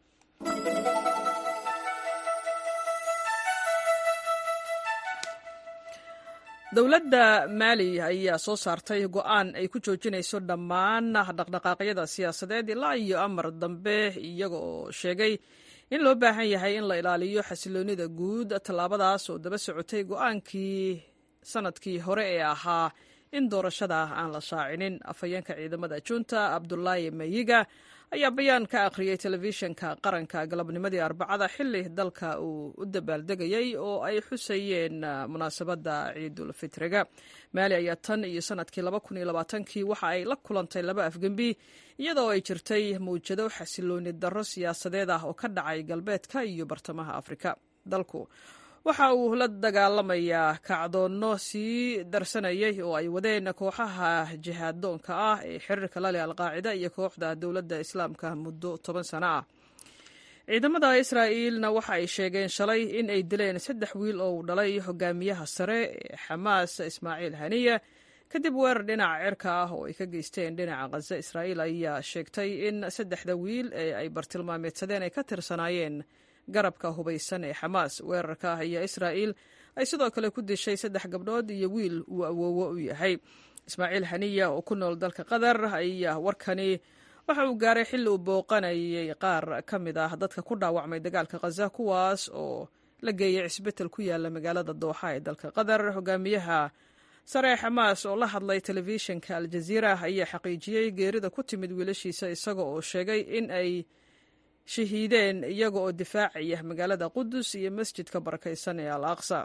dowladda maali ayaa soo saartay go-aan ay ku joojinayso dhammaan dhaqdhaqaaqyada siyaasadeed ilaa iyo amar dambe iyaga oo sheegay in loo baahan yahay in la ilaaliyo xasiloonida guud tallaabadaas oo daba socotay go-aankii sanadkii hore ee ahaa in doorashada aan la shaacinin afhayeenka ciidamada junta abdulaahi mayiga ayaa bayaan ka akhriyey telefishinka qaranka galabnimadii arbacada xili dalka uu u dabaaldegayey oo ay xusayeen munaasabadda ciidulfitriga maali ayaa tan iyo sanadkii kii waxa ay la kulantay laba afgembi iyadoo ay jirtay mawjado xasilooni darro siyaasadeed ah oo ka dhacay galbeedka iyo bartamaha afrika dalku waxa uu la dagaalamayaa kacdoonno sii darsanayay oo ay wadeen kooxaha jihaadoonka ah ee xiriirka la leh alqaacida iyo kooxda dowladda islaamka muddo toban sano ah ciidamada israa'iilna waxa ay sheegeen shalay in ay dileen saddex wiil oo uu dhalay hogaamiyaha sare ee xamaas ismaaciil haniya kadib weerar dhinaca cirka ah oo ay ka geysteen dhinaca khaza israa'iil ayaa sheegtay in saddexda wiil ee ay bartilmaameedsadeen ay ka tirsanaayeen garabka hubaysan ee xamaas weerarka ayaa israa'iil ay sidoo kale ku dishay saddex gabdhood iyo wiil uu awoowo u yahay ismaaciil haniya oo ku nool dalka qatar ayaa warkani waxa uu gaaray xilli uu booqanayay qaar ka mid ah dadka ku dhaawacmay dagaalka khaza kuwaas oo la geeyay cisbital ku yaala magaalada dooxa ee dalka qatar hogaamiyaha sare ee xamaas oo la hadlay telefishinka aljaziira ayaa xaqiijiyey geerida ku timid wiilashiisa isaga oo sheegay in ay shahiideen iyaga oo difaacaya magaalada qudus iyo masjidka barakaysan ee al aqsa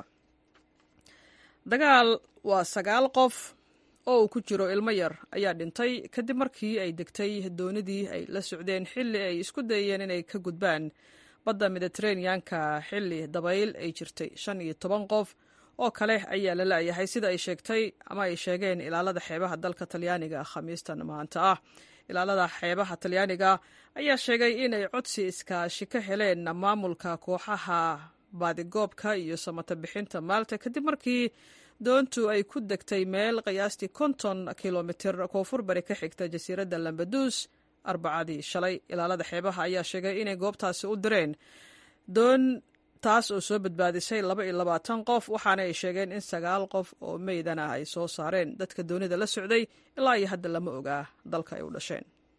dagaal waa sagaal qof oo uu ku jiro ilmo yar ayaa dhintay kadib markii ay degtay doonidii ay la socdeen xilli ay isku dayeen inay ka gudbaan badda mediteraneanka xilli dabayl ay jirtay shan iyo toban qof oo kale ayaa la la'yahay sida ay sheegtay ama ay sheegeen ilaalada xeebaha dalka talyaaniga khamiistan maanta ah ilaalada xeebaha talyaaniga ayaa sheegay inay codsi iskaashi ka heleen maamulka kooxaha baadigoobka iyo samata bixinta maalta kadib markii doontu ay ku degtay meel qiyaastii konton kilomitir koonfur bari ka xigta jasiiradda lambaduus arbacadii shalay ilaalada xeebaha ayaa sheegay inay goobtaasi u direen doon taas oo soo badbaadisay laba iyo labaatan qof waxaana ay sheegeen in sagaal qof oo meydan ah ay soo saareen dadka doonida la socday ilaa iyo hadda lama ogaa dalka ay u dhasheen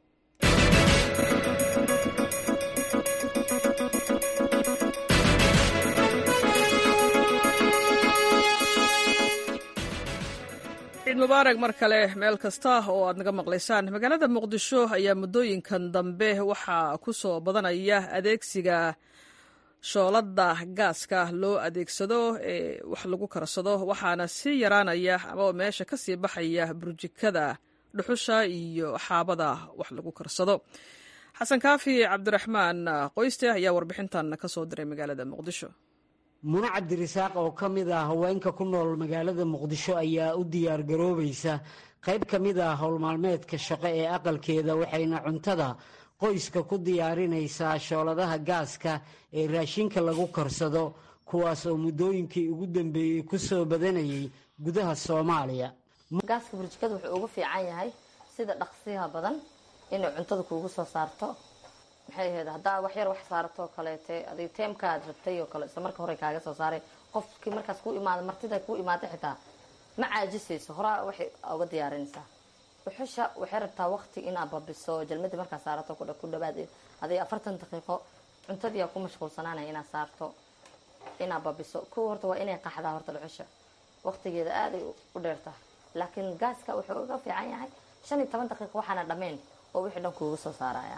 mubaarak mar kale meel kasta oo aad naga maqlaysaan magaalada muqdisho ayaa muddooyinkan dambe waxaa ku soo badanaya adeegsiga shoolada gaaska loo adeegsado ee wax lagu karsado waxaana sii yaraanaya ama meesha ka sii baxaya burjikada dhuxusha iyo xaabada wax lagu karsado xasan kaafi cabdiraxmaan qoyste ayaa warbixintan ka soo diray magaalada muqdisho mune cabdirisaaq oo ka mid ah haweenka ku nool magaalada muqdisho ayaa u diyaar garoobaysa qayb ka mid ah howlmaalmeedka shaqo ee aqalkeeda waxayna cuntada qoyska ku diyaarinaysaa shooladaha gaaska ee raashinka lagu karsado kuwaas oo muddooyinkii ugu dambeeyey ku soo badanayay gudaha soomaaliya gaaska burjikada wuxuu ugu fiican yahay sida dhaqsiyaha badan inay cuntada kuugu soo saarto maxay ahayd haddaa wax yar wax saarato kaleete adig teemka aad rabtay oo kale isla marka hore kaaga soo saaray qofkii markaas ku imaada martida ku imaada xitaa ma caajisayso horaa waxay uga diyaarinaysaa dhuxusha waxay rabtaa waqti inaad babiso jalmadii markaa saarato ku dhawaad adig afartan daqiiqo cuntadii ku mashquulsanaanaya inaad saarto inaad babiso kuwa horta waa inay qaxdaa horta dhuxusha waqtigeeda aaday u dheertahay laakiin gaaska wuxuu uga fiican yahay shan iyo toban daqiiqo waxaana dhammayn oo wixii dhan kuugu soo saaraya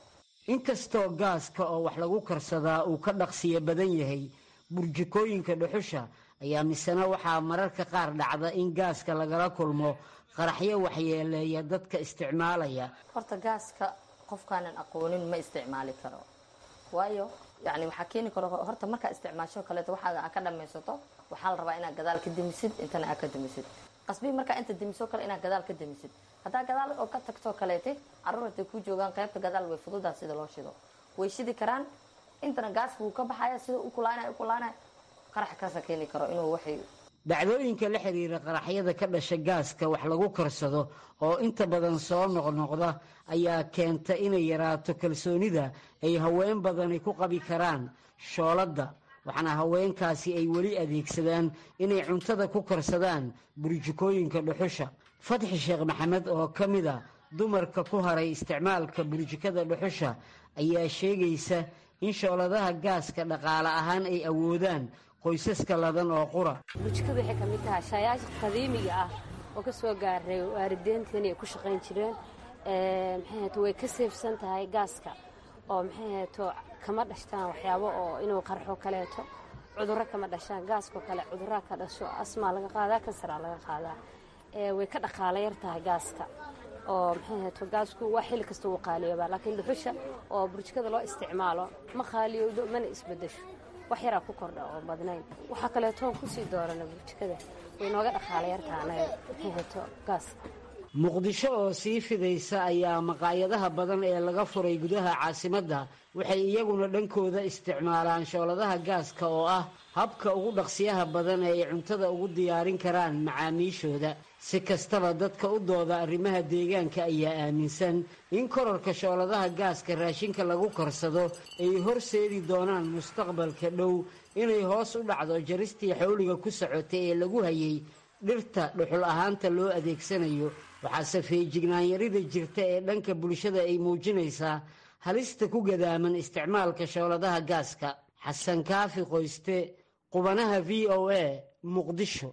inkastoo gaaska oo wax lagu karsadaa uu ka dhaqsiyo badan yahay burjikooyinka dhuxusha ayaa misena waxaa mararka qaar dhacda in gaaska lagala kulmo qaraxyo waxyeeleeya dadka isticmaalaya horta gaaska qofkaanan aqoonin ma isticmaali karo waayo yani waxaa keeni karo horta markaa isticmaasho kaleeto waxaaga aa ka dhamaysato waxaa la rabaa inaad gadaal ka demisid intana aa ka demisid qasbii markaa inta demiso kale inaad gadaal ka demisid haddaa gadaal oo ka tagtoo kaleete caruur haday ku joogaan qaybta gadaal way fududaa sida loo shido way shidi karaan intana gaaska wuu ka baxaya sida u kulaanay u kulaanay qarax kaasa keeni karo inuu waxay dhacdooyinka la xiriira qaraxyada ka dhasha gaaska wax lagu karsado oo inta badan soo noqnoqda ayaa keenta inay yaraato kalsoonida ay haween badani ku qabi karaan shooladda waxaana haweenkaasi ay weli adeegsadaan inay cuntada ku karsadaan burjikooyinka dhuxusha fatxi sheekh maxamed oo ka mid a dumarka ku haray isticmaalka burjikada dhuxusha ayaa sheegaysa in shooladaha gaaska dhaqaale ahaan ay awoodaan qoysaska ladan oo qura burjikadu waxay ka mid tahay shaayaasha qadiimiga ah oo ka soo gaaray waalideenteenii ay ku shaqayn jireen maxay hato way ka seefsan tahay gaaska oo maxay hato kama dhashtaan waxyaabo oo inuu qarxo kaleeto cudurro kama dhashaan gaaskoo kale cudurraa ka dhasho asmaa laga qaadaa kansaraa laga qaadaa way ka dhaqaala yar tahay gaaska oo maxay hato gaasku waa xilli kasta wuu qaaliyoobaa laakiin dhuxusha oo burjikada loo isticmaalo ma qaaliyowdo mana isbedesho wax yaraa ku kordha oo badnayn waxaa kaleetoon kusii doorana burjikada way nooga dhaqaala yartaha anaga maxay hato gaaska muqdisho oo sii fidaysa ayaa maqaayadaha badan ee laga furay gudaha caasimadda waxay iyaguna dhankooda isticmaalaan shooladaha gaaska oo ah habka ugu dhaqsiyaha badan ee ay cuntada ugu diyaarin karaan macaamiishooda si kastaba dadka u dooda arrimaha deegaanka ayaa aaminsan in korarka shooladaha gaaska raashinka lagu karsado ay horseedi doonaan mustaqbalka dhow inay hoos u dhacdo jaristii xawliga ku socotay ee lagu hayay dhirta dhuxul ahaanta loo adeegsanayo waxaase feejignaanyarida jirta ee dhanka bulshada ay muujinaysaa halista ku gadaaman isticmaalka shooladaha gaaska xasan kaafi qoyste qubanaha v o a muqdisho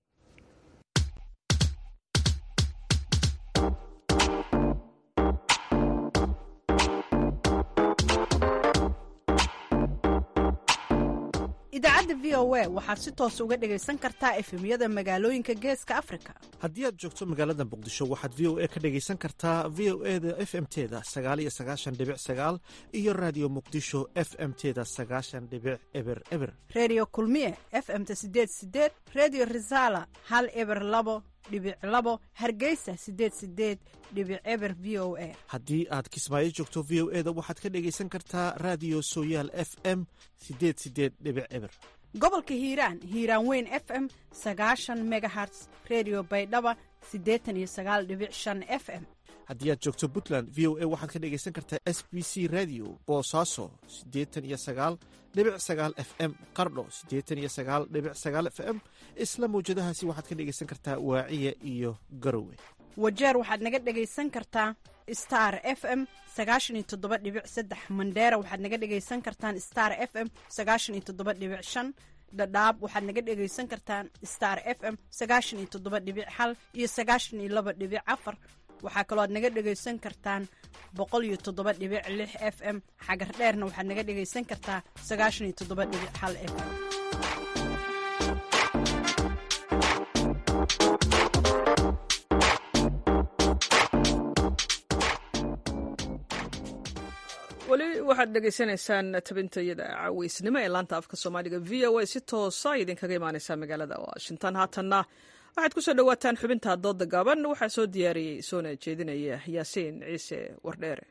idaacadda v o a waxaad si toos uga dhegaysan kartaa efemyada magaalooyinka geeska afrika haddii aad joogto magaalada muqdisho waxaad v o a ka dhegaysan kartaa v o e da f m teda sagaal iyo sagaashan dhibic sagaal iyo raadiyo muqdisho f m teda sagaashan dhibic eber eber redio kulmiye f m-ta sideed sideed redio resala hal eber labo dhibic labo hargeysa sideed sideed dhibic eber v o a haddii aad kismaayo joogto v o e da waxaad ka dhegaysan kartaa raadiyo sooyaal f m sideed sideed dhibic eber gobolka hiiraan hiiraan weyn f m sagaashan megaherts redio baydhaba siddeetan iyo sagaal dhibic shan f m haddii aad joogto puntland v o a waxaad ka dhegaysan kartaa s b c radio boosaaso siddeetan iyo sagaal dhibic sagaal f m qardho siddeetan iyo sagaal dhibic sagaal f m isla mawjadahaasi waxaad ka dhegaysan kartaa waaciya iyo garowe wajeer waxaad naga dhegaysan kartaa star f m sagaashan iyo toddoba dhibic saddex mandheera waxaad naga dhegaysan kartaan star f m sagaashan iyo toddoba dhibic shan dhadhaab waxaad naga dhegaysan kartaan star f m sagaashan iyo toddoba dhibic hal iyo sagaashan iyo laba dhibic afar waxaa kaloo aad naga dhegaysan kartaan boqol iyo toddoba dhibic lix f m xagar dheerna waxaad naga dhegaysan kartaa sagaashan iyo toddoba dhibic hal f m weli waxaad dhegaysanaysaan tabintayada caweysnimo ee laanta afka soomaaliga v o a si toosa idinkaga imaaneysaa magaalada washington haatanna waxaad ku soo dhowaataan xubinta dooda gaaban waxaa soo diyaariyey soona jeedinaya yaasiin ciise wardheere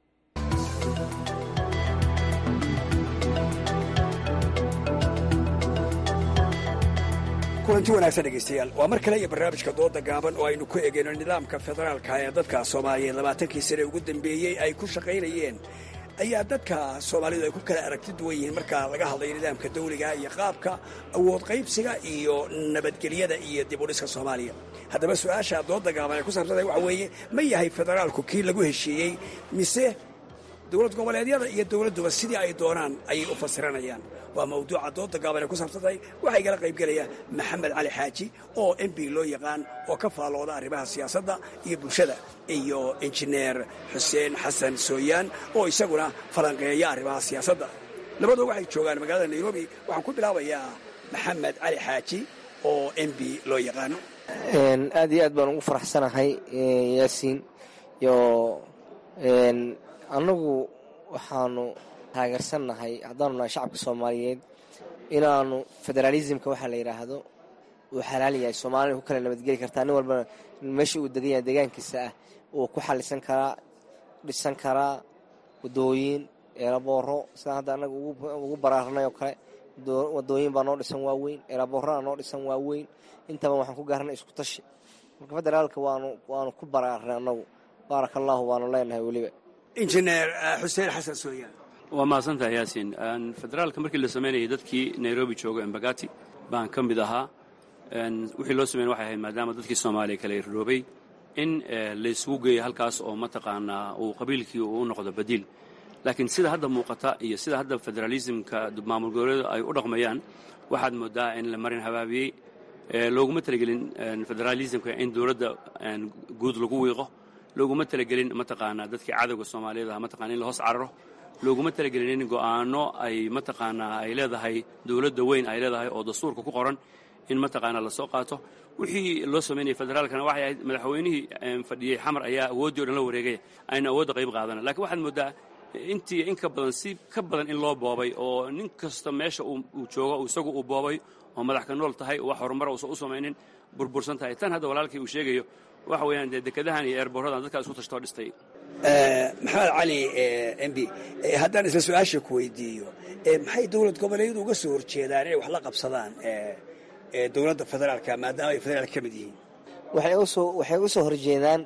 kulanti wanaagsan dhegaystayaal waa mar kale iyo barnaamijka dooda gaaban oo aynu ku egeyno nidaamka federaalka ee dadka soomaaliyeed labaatankii sane ugu dambeeyey ay ku shaqaynayeen ayaa dadka soomaalidu ay ku kala aragti duwan yihiin marka laga hadlayo nidaamka dawliga iyo qaabka awood qaybsiga iyo nabadgelyada iyo dib u dhiska soomaaliya haddaba su-aasha dooda gaaban ee ku saabsantahay waxa weeye ma yahay federaalku kii lagu heshiiyey mise dowlad goboleedyada iyo dowladduba sidii ay doonaan ayay u fasiranayaan waa mawduuca dooda gaaban ee ku saabsantahay waxaa igala qaybgelaya maxamed cali xaaji oo m b loo yaqaan oo ka faallooda arrimaha siyaasadda iyo bulshada iyo injineer xuseen xasan sooyaan oo isaguna falanqeeya arrimaha siyaasadda labadoo waxay joogaan magaalada nairobi waxaan ku bilaabayaa maxamed cali xaaji oo m b loo yaqaano aad iyo aad baan ugu faraxsanahay yaasiin iyo annagu waxaanu taageersannahay haddaanu nahay shacabka soomaaliyeed inaanu federaalismka waxaa la yidhaahdo uu xalaal yahay soomaalina ku kala nabadgeli kartaa nin walbana meesha uu degan yahay deegaankiisa ah uu ku xalisan karaa dhisan karaa wadooyin eelabooro sidaan hadda annaga ugu baraarnay oo kale wadooyin baa noo dhisan waaweyn eelaboorana noo dhisan waaweyn intaba waxaan ku gaarnay isku tashi marka federaalka waanu waanu ku baraarnay annagu baaraka allaahu waanu leenahay weliba injineer xuseen xasan sooyaan waa mahadsantahay yaasiin federaalka markii la samaynayay dadkii nairobi jooga embagati baan ka mid ahaa wixii loo sameyn waxay ahayd maadaama dadkii soomaaliya kala irroobay in laysugu geeyo halkaas oo mataqaanaa uu qabiilkii uu u noqdo badiil laakiin sida hadda muuqata iyo sida hadda federaalismka maamul goboleedu ay u dhaqmayaan waxaad moodaa in la marin habaabiyey looguma talagelin federaalismka in dowladda guud lagu wiiqo looguma talagelin mataqaanaa dadkii cadowga soomaaliyeed ah mataqana in la hoos cararo looguma talagelin in go'aano ay mataqaanaa ay leedahay dowladda weyn ay leedahay oo dastuurka ku qoran in mataqaanaa lasoo qaato wixii loo samaynayay federaalkana waxay ahayd madaxweynihii fadhiyey xamar ayaa awooddii o dhan la wareegaya ayna awoodda qayb qaadana lakiin waxaad moodaa intii in ka badan si ka badan in loo boobay oo nin kasta meesha uu joogo isagu uu boobay oo madax ka nool tahay wax horumara uusan u samaynin burbursan tahay tan hadda walaalkii uu sheegayo waxa weeyaan dee dekadahan iyo eerboorradan dadkaa isku tashtoo dhistay maxamed cali m b haddaan isla su-aasha ku weydiiyo maxay dowlad goboleedyadu uga soo horjeedaan inay wax la qabsadaan dowladda federaalka maadaama ay federaalka ka mid yihiin waxay u soo horjeedaan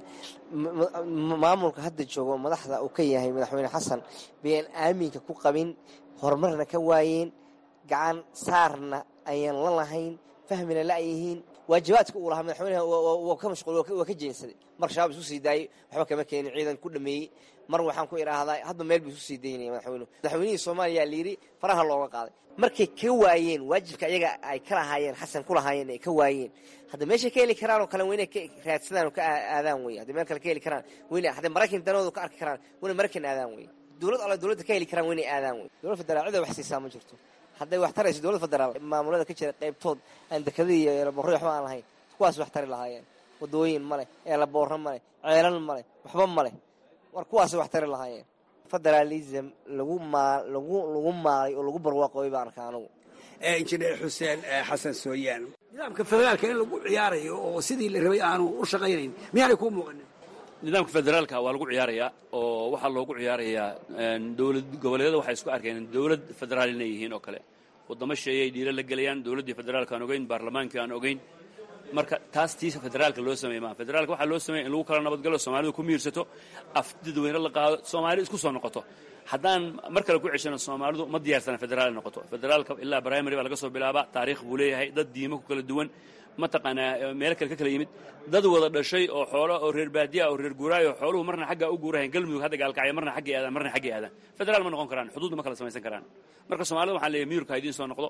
maamulka hadda joogo madaxda uu ka yahay madaxweyne xasan bayaan aaminka ku qabin horumarna ka waayeen gacan saarna ayaan la lahayn fahmina la'yihiin waajibaadka uu lahaa madaxweynaha waa ka mashquul waa ka jeensaday mar shabaab isku sii daayey waxba kama keenin ciidan ku dhameeyey mar waxaan ku idhaahdaa hadba meel buu isku sii daynaya madaxweynuhu madaxweynihii soomaaliya layidhi faraha looga qaaday markay ka waayeen waajibka iyaga ay ka lahaayeen xasan ku lahaayeen ay ka waayeen hadda meeshay ka heli karaan oo kale weyna ka raadsadaan oo ka aadaan wey hadday meel kale ka heli karaan weyna hadday maraykan danoodu ka arki karaan weyna maraykan aadaan wey dowlad alle dowladda ka heli karaan weynay aadaan wey dowlad federaal cida wax siisaa ma jirto hadday wax tarayso dowlad federaal maamulada ka jira qaybtood aan dekadii iyo eelaboorro waxba aan lahayn kuwaas wax tari lahaayeen wadooyin ma leh eelaboorro ma leh ceelal ma leh waxba ma leh war kuwaas wax tari lahaayeen federaalism lagu maa lagu lagu maalay oo lagu barwaaqooy baan arkaa anigu injineer xuseen xasan sooyaan nidaamka federaalka in lagu ciyaarayo oo sidii la rabay aanu u shaqaynayn miyaanay kuu muuqanin nidaamka federaalka waa lagu ciyaarayaa oo waxaa loogu ciyaarayaa dowlad goboleedyada waxay isku arkeen dowlad federaal inay yihiin oo kale waddamo sheeyay dhiiro la gelayaan dowladdii federaalka aan ogeyn baarlamaankii aan ogeyn marka taas tiisa federaalka loo sameey maa federaalka waxaa loo sameeya in lagu kala nabadgalo soomaalidu ku miirsato af dadweyne la qaado soomaali isku soo noqoto haddaan mar kale ku ceshano soomaalidu ma diyaarsana federaal noqoto federaalka ilaa primary baa laga soo bilaabaa taariikh buu leeyahay dad diimo ku kala duwan mataqaanaa meelo kale ka kala yimid dad wada dhashay oo xoolo oo reer baadiya oo reer guuraayo oo xooluhu marna xaggaa u guurahayn galmudug hadda gaalkacyo marna xaggay aadaan marna xaggay aadaan federaal ma noqon karaan xuduudna ma kala samaysan karaan marka soomaalida waxaan leeyahay miyurka ha idiin soo noqdo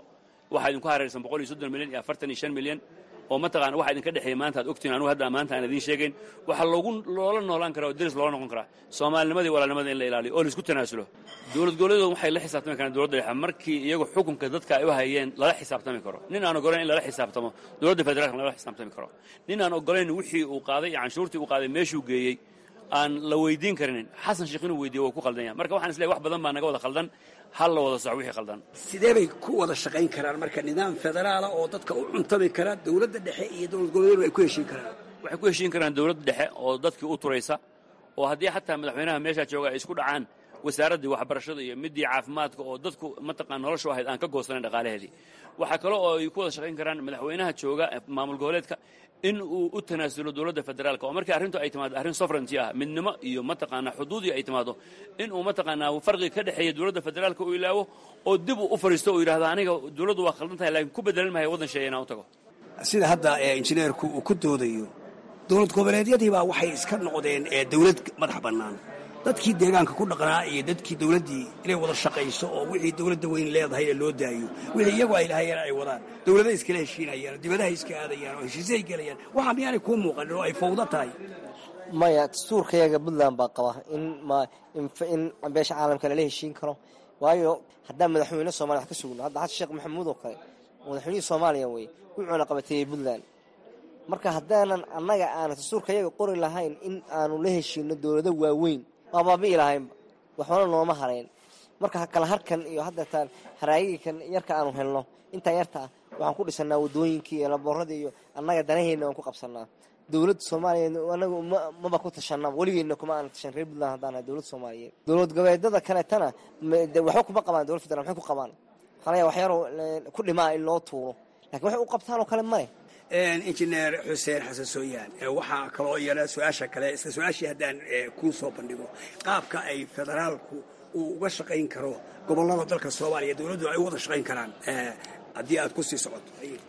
waxaa idinku hareersan boqol iyo soddon milyan iyo afartan iyo shan milyan oo mataqaana waxa idinka dhexeeya maanta aad ogtiin anugu hadda maanta aan idiin sheegayn waxaa loogu loola noolaan karaa oo deris loola noqon karaa soomaalinimadii walaalnimada in la ilaaliyo oo laisku tanaasulo dowlad goboleedu waxay la xisaabtami karaan dowladda dhexe markii iyagu xukunka dadka ay u hayeen lala xisaabtami karo nin aan ogolayn in lala xisaabtamo dowladda federaalka lala xisaabtami karo nin aan ogolayn wixii uu qaaday iyo canshuurtii uu qaaday meeshuu geeyey aan la weydiin karinin xasan sheekh inuu weydiiyo waa ku khaldan yahay marka waxaan isleeyahay wax badan baa naga wada khaldan hal la wada soco wixii khaldan sidee bay ku wada shaqayn karaan marka nidaam federaala oo dadka u cuntami kara dowladda dhexe iyo dowlad goboleedu ay ku heshiin karaan waxay ku heshiin karaan dowladda dhexe oo dadkii u turaysa oo haddii xataa madaxweynaha meeshaa jooga ay isku dhacaan wasaaraddii waxbarashada iyo midii caafimaadka oo dadku mataqaan noloshu ahayd aan ka goosanayn dhaqaalaheedii waxaa kale oo ay ku wada shaqayn karaan madaxweynaha jooga maamul goboleedka in uu u tanaasulo dowladda federaalka oo markii arrintu ay timaado arrin sovereignty ah midnimo iyo mataqaanaa xuduudii ay timaado in uu mataqaanaa farqiga ka dhexeeya dowladda federaalka uu ilaawo oo dib uu u fadhiisto oo yidhahdo aniga dowladdu waa khaldan tahay laakiin ku bedelan maayo waddan sheeya inaan u tago sida hadda ee injineerku uu ku doodayo dowlad goboleedyadiibaa waxay iska noqdeen ee dowlad madax bannaan dadkii deegaanka ku dhaqnaa iyo dadkii dowladdii inay wada shaqayso oo wixii dowladda weyn leedahayna loo daayo wixii iyagu ay lahayeen ay wadaan dowladahay iskala heshiinayaan dibadahay iska aadayaan oo heshiisyahay gelayaan waxaa miyaanay kuu muuqanin oo ay fawdo tahay maya dastuurkayaga puntland baa qaba in in beesha caalamka lala heshiin karo waayo haddaan madaxweyne somalia wax ka sugno hadda xasan sheekh maxamuud oo kale madaxweynihii soomaaliya weye wuxuuna qabateeyey puntland marka haddaanan annaga aana dastuurkayaga qori lahayn in aanu la heshiino dowlado waaweyn waa baabi'i lahaynba waxbana nooma harayn marka kala harkan iyo haddeetaan haraagigan yarka aanu helno intaa yarta ah waxaan ku dhisanaa wadooyinkii iyo laboorradii iyo annaga danaheenna waan ku qabsanaa dowladda soomaaliyeed anagu maba ku tashanaa weligeedna kuma aana tashan reer puntland haddaan nahay dowladda soomaaliyeed dowlad goboleedyada kaleetana waxba kuma qabaan dowlad federal maxay ku qabaan waxaa wax yaroo ku dhimaa in loo tuuro lakin waxay u qabtaan oo kale male injineer xuseen xasan sooyaan waxaa kaloo iyana su-aasha kale isla su-aashii haddaan kuu soo bandhigo qaabka ay federaalku uu uga shaqayn karo gobollada dalka soomaaliya dowladdu ay u wada shaqayn karaan haddii aad ku sii socoto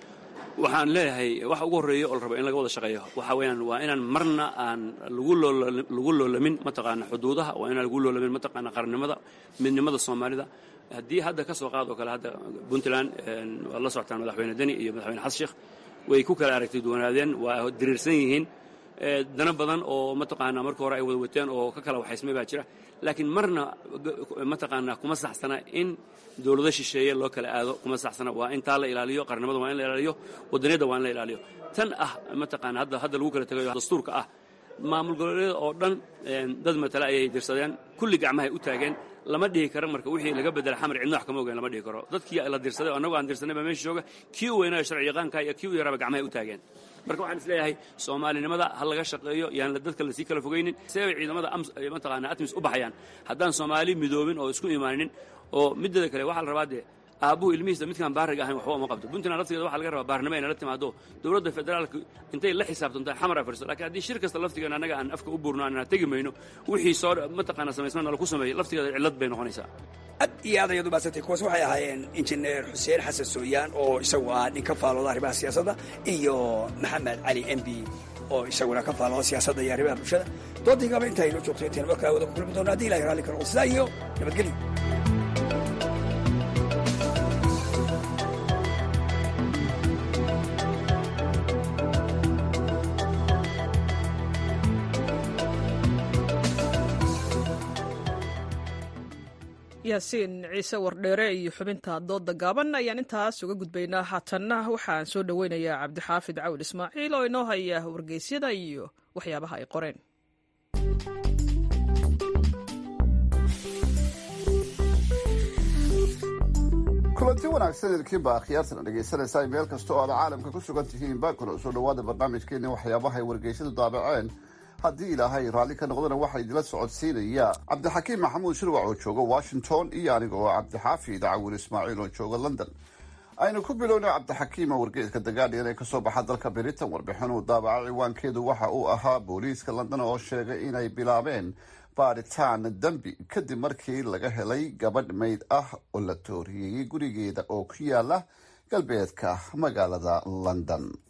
waxaan leeyahay waxa ugu horreeya oo la rabo in laga wada shaqeeyo waxa weeyaan waa inaan marna aan lagu lagu loolamin mataqaana xuduudaha waa inaan lagu loolamin mataqaana qarannimada midnimada soomaalida haddii hadda ka soo qaad oo kale hadda puntland waad la socotaan madaxweyne deni iyo madaxweyne xasan sheekh way ku kala aragtay duwanaadeen waa diriirsan yihiin dana badan oo mataqaanaa marka hore ay wada wateen oo ka kala waxaysmay baa jira laakiin marna mataqaanaa kuma saxsana in dowlado shisheeye loo kala aado kuma saxsana waa in taa la ilaaliyo qarnimada waa in la ilaaliyo wadaniyadda waa in la ilaaliyo tan ah mataqaana hadda hadda lagu kala tegayo dastuurka ah maamul goboleedyada oo dhan dad matale ayay dirsadeen kulli gacmahay u taageen lama dhihi karo marka wixii laga bedela xamar cidna wax kama ogeyn lama dhihi karo dadkii la dirsaday oo annagu aan dirsanay baa meesha jooga kii u weynaayo sharci yaqaanka iyo kii u yaraaba gacmahay u taageen marka waxaan is leeyahay soomaalinimada ha laga shaqeeyo yaan dadka lasii kala fogaynin see bay ciidamada mataqaana atmis u baxayaan haddaan soomaali midoobin oo isku imaanin oo mideeda kale waxaa la rabaa dee aabbuhu ilmihiisa midkaan baariga ahayn waxba uma qabto puntland laftigeeda waxa laga rabaa baarnimo inay la timaado dowladda federaalka intay la xisaabtantaa xamar ay fadhiso lakiin haddii shir kasta laftigeena annaga aan afka u buurno aanaa tegi mayno wixii soo mataqaana samaysmana laku sameeyey laftigeeda cillad bay noqonaysaa ad iyo aad ayaad umahadsantay kuwaas waxay ahaayeen injineer xuseen xasan sooyaan oo isagu ah nin ka faalooda arrimaha siyaasadda iyo maxamed cali m b oo isaguna ka faalooda siyaasadda iyo arrimaha bulshada doodiigaba inta aynoo joogto intayn markaa wada ku kulmi doono haddii ilahay raalli karo sidaa iyo nabadgelyo yaasiin ciise wardheere iyo xubinta dooda gaaban ayaan intaas uga gudbaynaa haatanna waxaan soo dhoweynayaa cabdixaafid cawil ismaaciil oo inoo haya wargeysyada iyo waxyaabaha ay qoreen kulanti wanaagsan idinkiinba akhyaartana dhegaysanaysaa meel kasta oo aad caalamka ku sugan tihiinba kuna soo dhowaada barnaamijkeeni waxyaabaha ay wargeysyadu daabaceen haddii ilaahay raalli ka noqdana waxaa idila socodsiinaya cabdixakiim maxamuud shirwac oo jooga washington iyo aniga oo cabdixaafid cawil ismaaciil oo jooga london aynu ku bilowna cabdixakiima wargeeska the guardian ee kasoo baxa dalka britain warbixin uu daabaca ciwaankeedu waxa uu ahaa booliiska london oo sheegay inay bilaabeen baaritaan dembi kadib markii laga helay gabadh mayd ah oo la tooriyeeyey gurigeeda oo ku yaala galbeedka magaalada london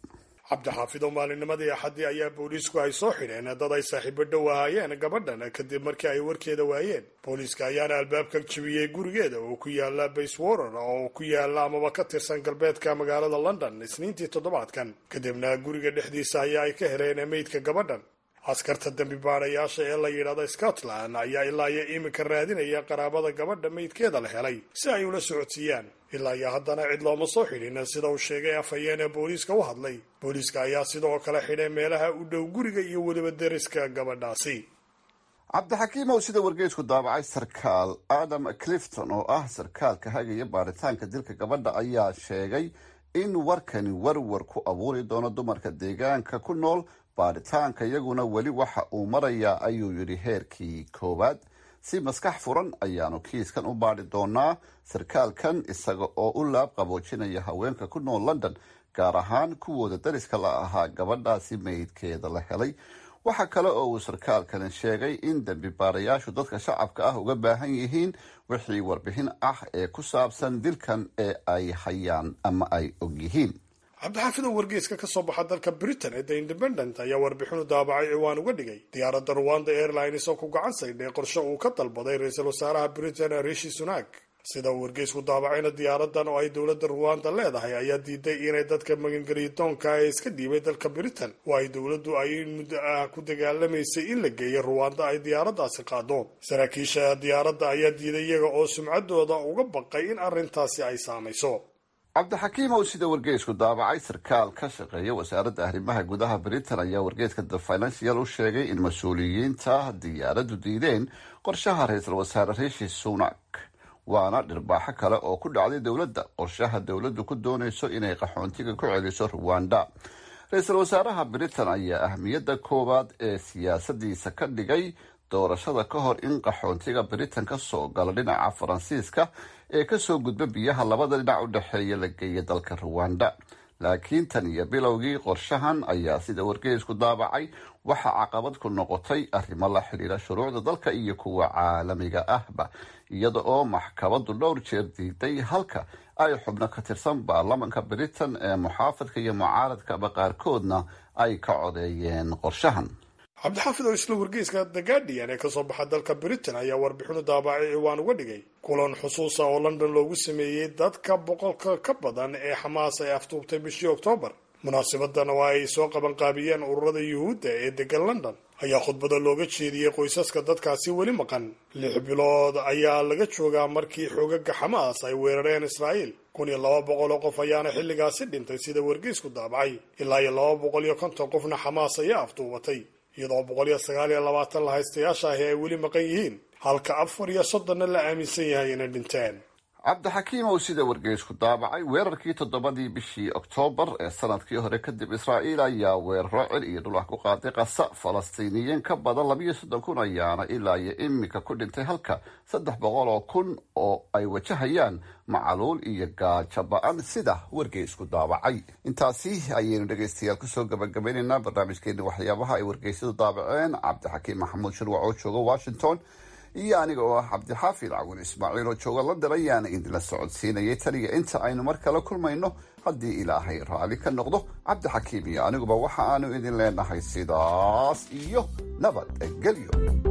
cabdixaafido maalinimadii axaddii ayaa booliisku ay soo xidheen dad ay saaxiibo dhow ahaayeen gabadhan kadib markii ay warkeeda waayeen booliiska ayaana albaabka jibiyey gurigeeda oo ku yaala bayswater oo ku yaala amaba ka tirsan galbeedka magaalada london isniintii toddobaadkan kadibna guriga dhexdiisa ayaa ay ka heleen meydka gabadhan askarta dembi baadhayaasha ee la yidhaahda scotland ayaa ilaa iyo iminka raadinaya qaraabada gabadha meydkeeda la helay si ay ula socodsiiyaan ilaa iyo haddana cid looma soo xidhin sida uu sheegay afhayeen ee booliiska u hadlay booliiska ayaa sidoo kale xidhay meelaha u dhow guriga iyo weliba deriska gabadhaasi cabdixakiimow sida wargeysku daabacay sarkaal adam clifton oo ah sarkaalka hagaya baaritaanka dilka gabadha ayaa sheegay in warkani warwar ku abuuri doono dumarka deegaanka ku nool baaritaanka iyaguna weli waxa uu marayaa ayuu yidhi heerkii koowaad si maskax furan ayaanu kiiskan u baadhi doonaa sarkaalkan isaga oo u laab qaboojinaya haweenka ku nool london gaar ahaan kuwooda dariska la ahaa gabadhaasi meydkeeda la helay waxaa kale oo uu sarkaalkani sheegay in dembi baarayaashu dadka shacabka ah uga baahan yihiin wixii warbixin ah ee ku saabsan dilkan ee ay hayaan ama ay og yihiin cabdixaafid oo wargeyska ka soo baxa dalka britain ee the independent ayaa warbixinu daabacay ciwaan uga dhigay diyaaradda ruwanda airlines oo ku gacan saydhay qorshe uu ka dalbaday ra-iisul wasaaraha britain rishi sunak sida uu wargeysku daabacayna diyaaradan oo ay dowladda ruwanda leedahay ayaa diiday inay dadka magangeliydoonka ee iska dhiibay dalka britain oo ay dowladdu ay muddo ah ku dagaalamaysay in la geeyo ruwanda ay diyaaraddaasi qaado saraakiisha diyaaradda ayaa diiday iyaga oo sumcaddooda uga baqay in arrintaasi ay saamayso cabdixakiimow sida wargeysku daabacay sarkaal ka shaqeeya wasaaradda arrimaha gudaha britain ayaa wargeyska the financial u sheegay in mas-uuliyiinta diyaaraddu diideen qorshaha ra-iisul wasaare rishi sunak waana dhirbaaxo kale oo ku dhacday dowladda qorshaha dowladdu ku doonayso inay qaxoontiga ku celiso ruwanda ra-iisul wasaaraha britain ayaa ahmiyadda koowaad ee siyaasadiisa ka dhigay doorashada ka hor in qaxoontiga britain ka soo gala dhinaca faransiiska ee kasoo gudba biyaha labada dhinac u dhexeeya la geeya dalka ruwanda laakiin tan iyo bilowgii qorshahan ayaa sida wargeysku daabacay waxaa caqabad ku noqotay arrimo la xidhiira shuruucda dalka iyo kuwa caalamiga ahba iyada oo maxkamadu dhowr jeer diiday halka ay xubno ka tirsan baarlamanka britain ee muxaafadka iyo mucaaradkaba qaarkoodna ay ka codeeyeen qorshahan cabdixaafid oo isla wargeyska the guardian ee kasoo baxa dalka britain ayaa warbixinu daabacay ciwaan uga dhigay kulan xusuusa oo london loogu sameeyey dadka boqolka ka badan ee xamaas ay aftuubtay bishii oktoobar munaasabadan oo ay soo qabanqaabiyeen ururada yuhuudda ee degan london ayaa khudbada looga jeediyey qoysaska dadkaasi weli maqan lix bilood ayaa laga joogaa markii xoogaga xamaas ay weerareen israa'iil kun iyo laba boqol oo qof ayaana xilligaasi dhintay sida wargeysku daabacay ilaa iyo laba boqol iyo konton qofna xamaas ayaa afduubatay iyadoo boqol iyo sagaal iyo labaatan la haystayaasha ahi ay weli maqan yihiin halka afar iyo soddonna la aaminsan yahay inay dhinteen cabdixakiimow sida wargeysku daabacay weerarkii toddobadii bishii oktoobar ee sanadkii hore kadib israa'iil ayaa weeraro cil iyo dhul ah ku qaaday qasa falastiiniyiin ka badan labiyo soddon kun ayaana ilaa iyo iminka ku dhintay halka saddex boqol oo kun oo ay wajahayaan macaluul iyo gaajo ba-an sida wargeysku daabacay intaasi ayaynu dhegaystayaal kusoo gabagabaynaynaa barnaamijkeeni waxyaabaha ay wargeysyadu daabaceen cabdixakiim maxamuud shirwac oo jooga washington iyo aniga oo ah cabdixaafid cawin ismaaciil oo jooga london ayaana idinla socodsiinayay taniya inta aynu mar kale kulmayno haddii ilaahay raalli ka noqdo cabdixakiim iyo aniguba waxa aanu idin leenahay sidaas iyo nabadgelyo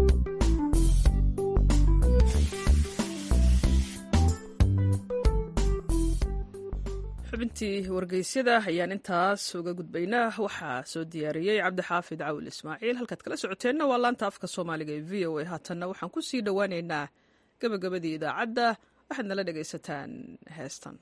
xubintii wargeysyada ayaan intaas uga gudbaynaa waxaa soo diyaariyey cabdixaafid cawil ismaaciil halkaad kala socoteenna waa laanta afka soomaaliga ee v o a haatanna waxaan ku sii dhowaaneynaa gabagabadii idaacadda waxaad nala dhegaysataan heestan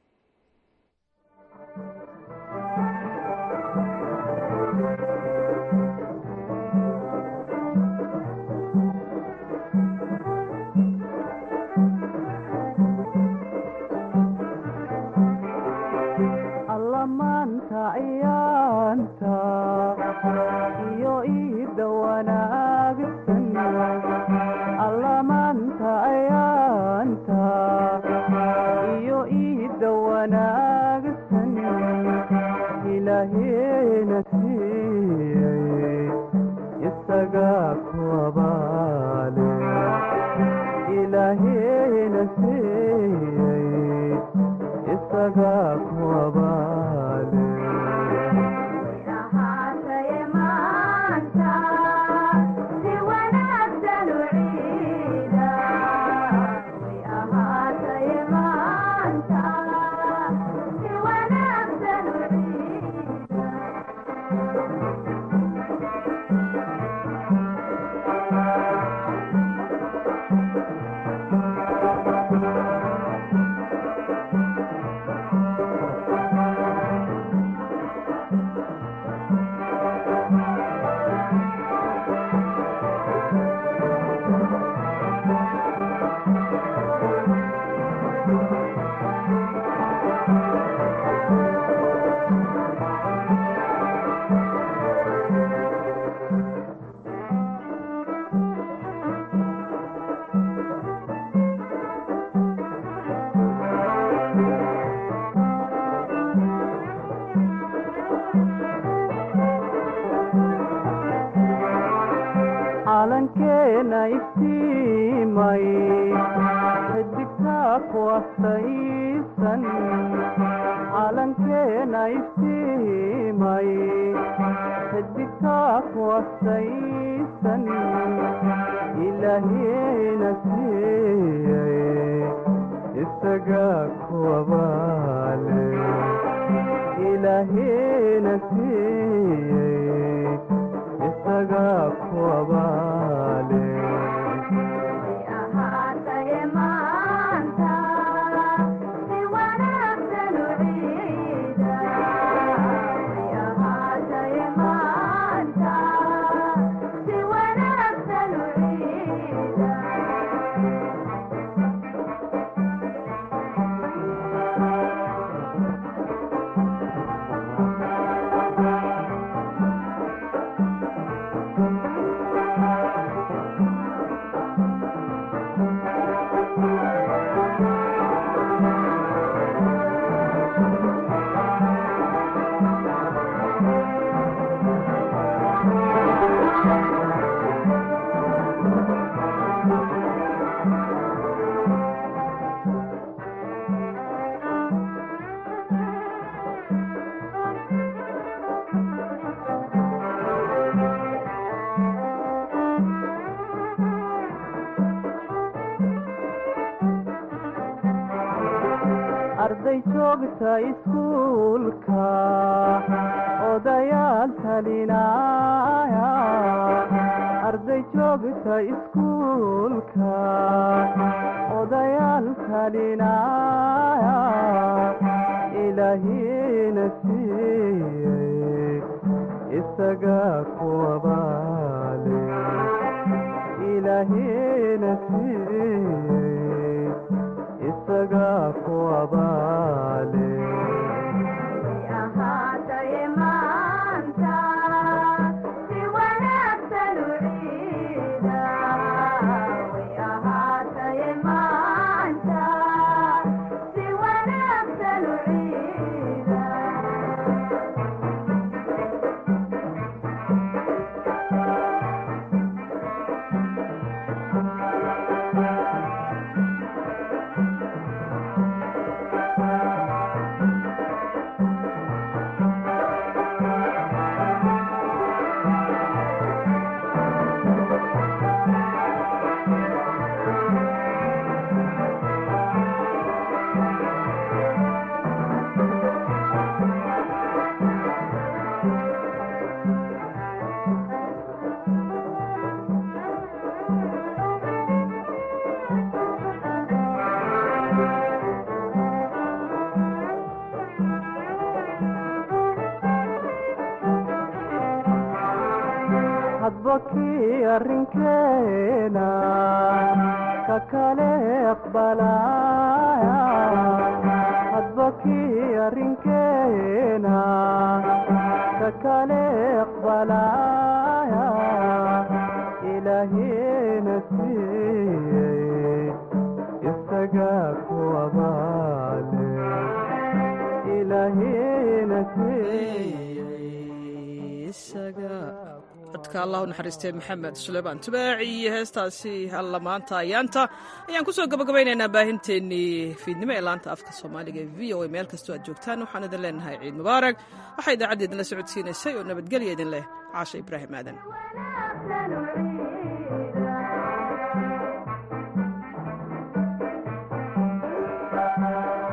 maanta ayaanta iyo iida wanaagsan alla maanta ayaanta iyo iida wanaagsan ilaaheena siiyey isagaa ku abaale ilaaheena siiyey isagaa ku abaale iftiimay xidigtaa ku astaysan calankeena iftiimay xidigtaa ku astaysan ilaahiyena siiyey isagaa kuwabaale ilaahiyena siiyey isagaa kuwabaale arday joogta iskuulka odayaal talinaya arday joogta iskuulka odayaal talinaya ilaahiyena siiyey isagaa kuwabaale ilaahiyena siiyey isagaa kuwabaale hadba kii arrinkeena ka kale aqbalaya hadba kii arrinkeena ka kale aqbalaya ilaahiyena siiyey isagaa kuwabaale ilaahiyena siiyey codka allah u naxariistay maxamed suleymaan tubaaci iyo heestaasi alla maanta ayaanta ayaan kusoo gabagabaynaynaa baahinteennii fiidnimo ee laanta afka soomaaliga ee v o a meel kastoo aad joogtaan waxaan idin leenahay ciid mubaarak waxaa idaacadda idinla socodsiinaysay oo nabadgelya idin leh caasha ibraahim aadan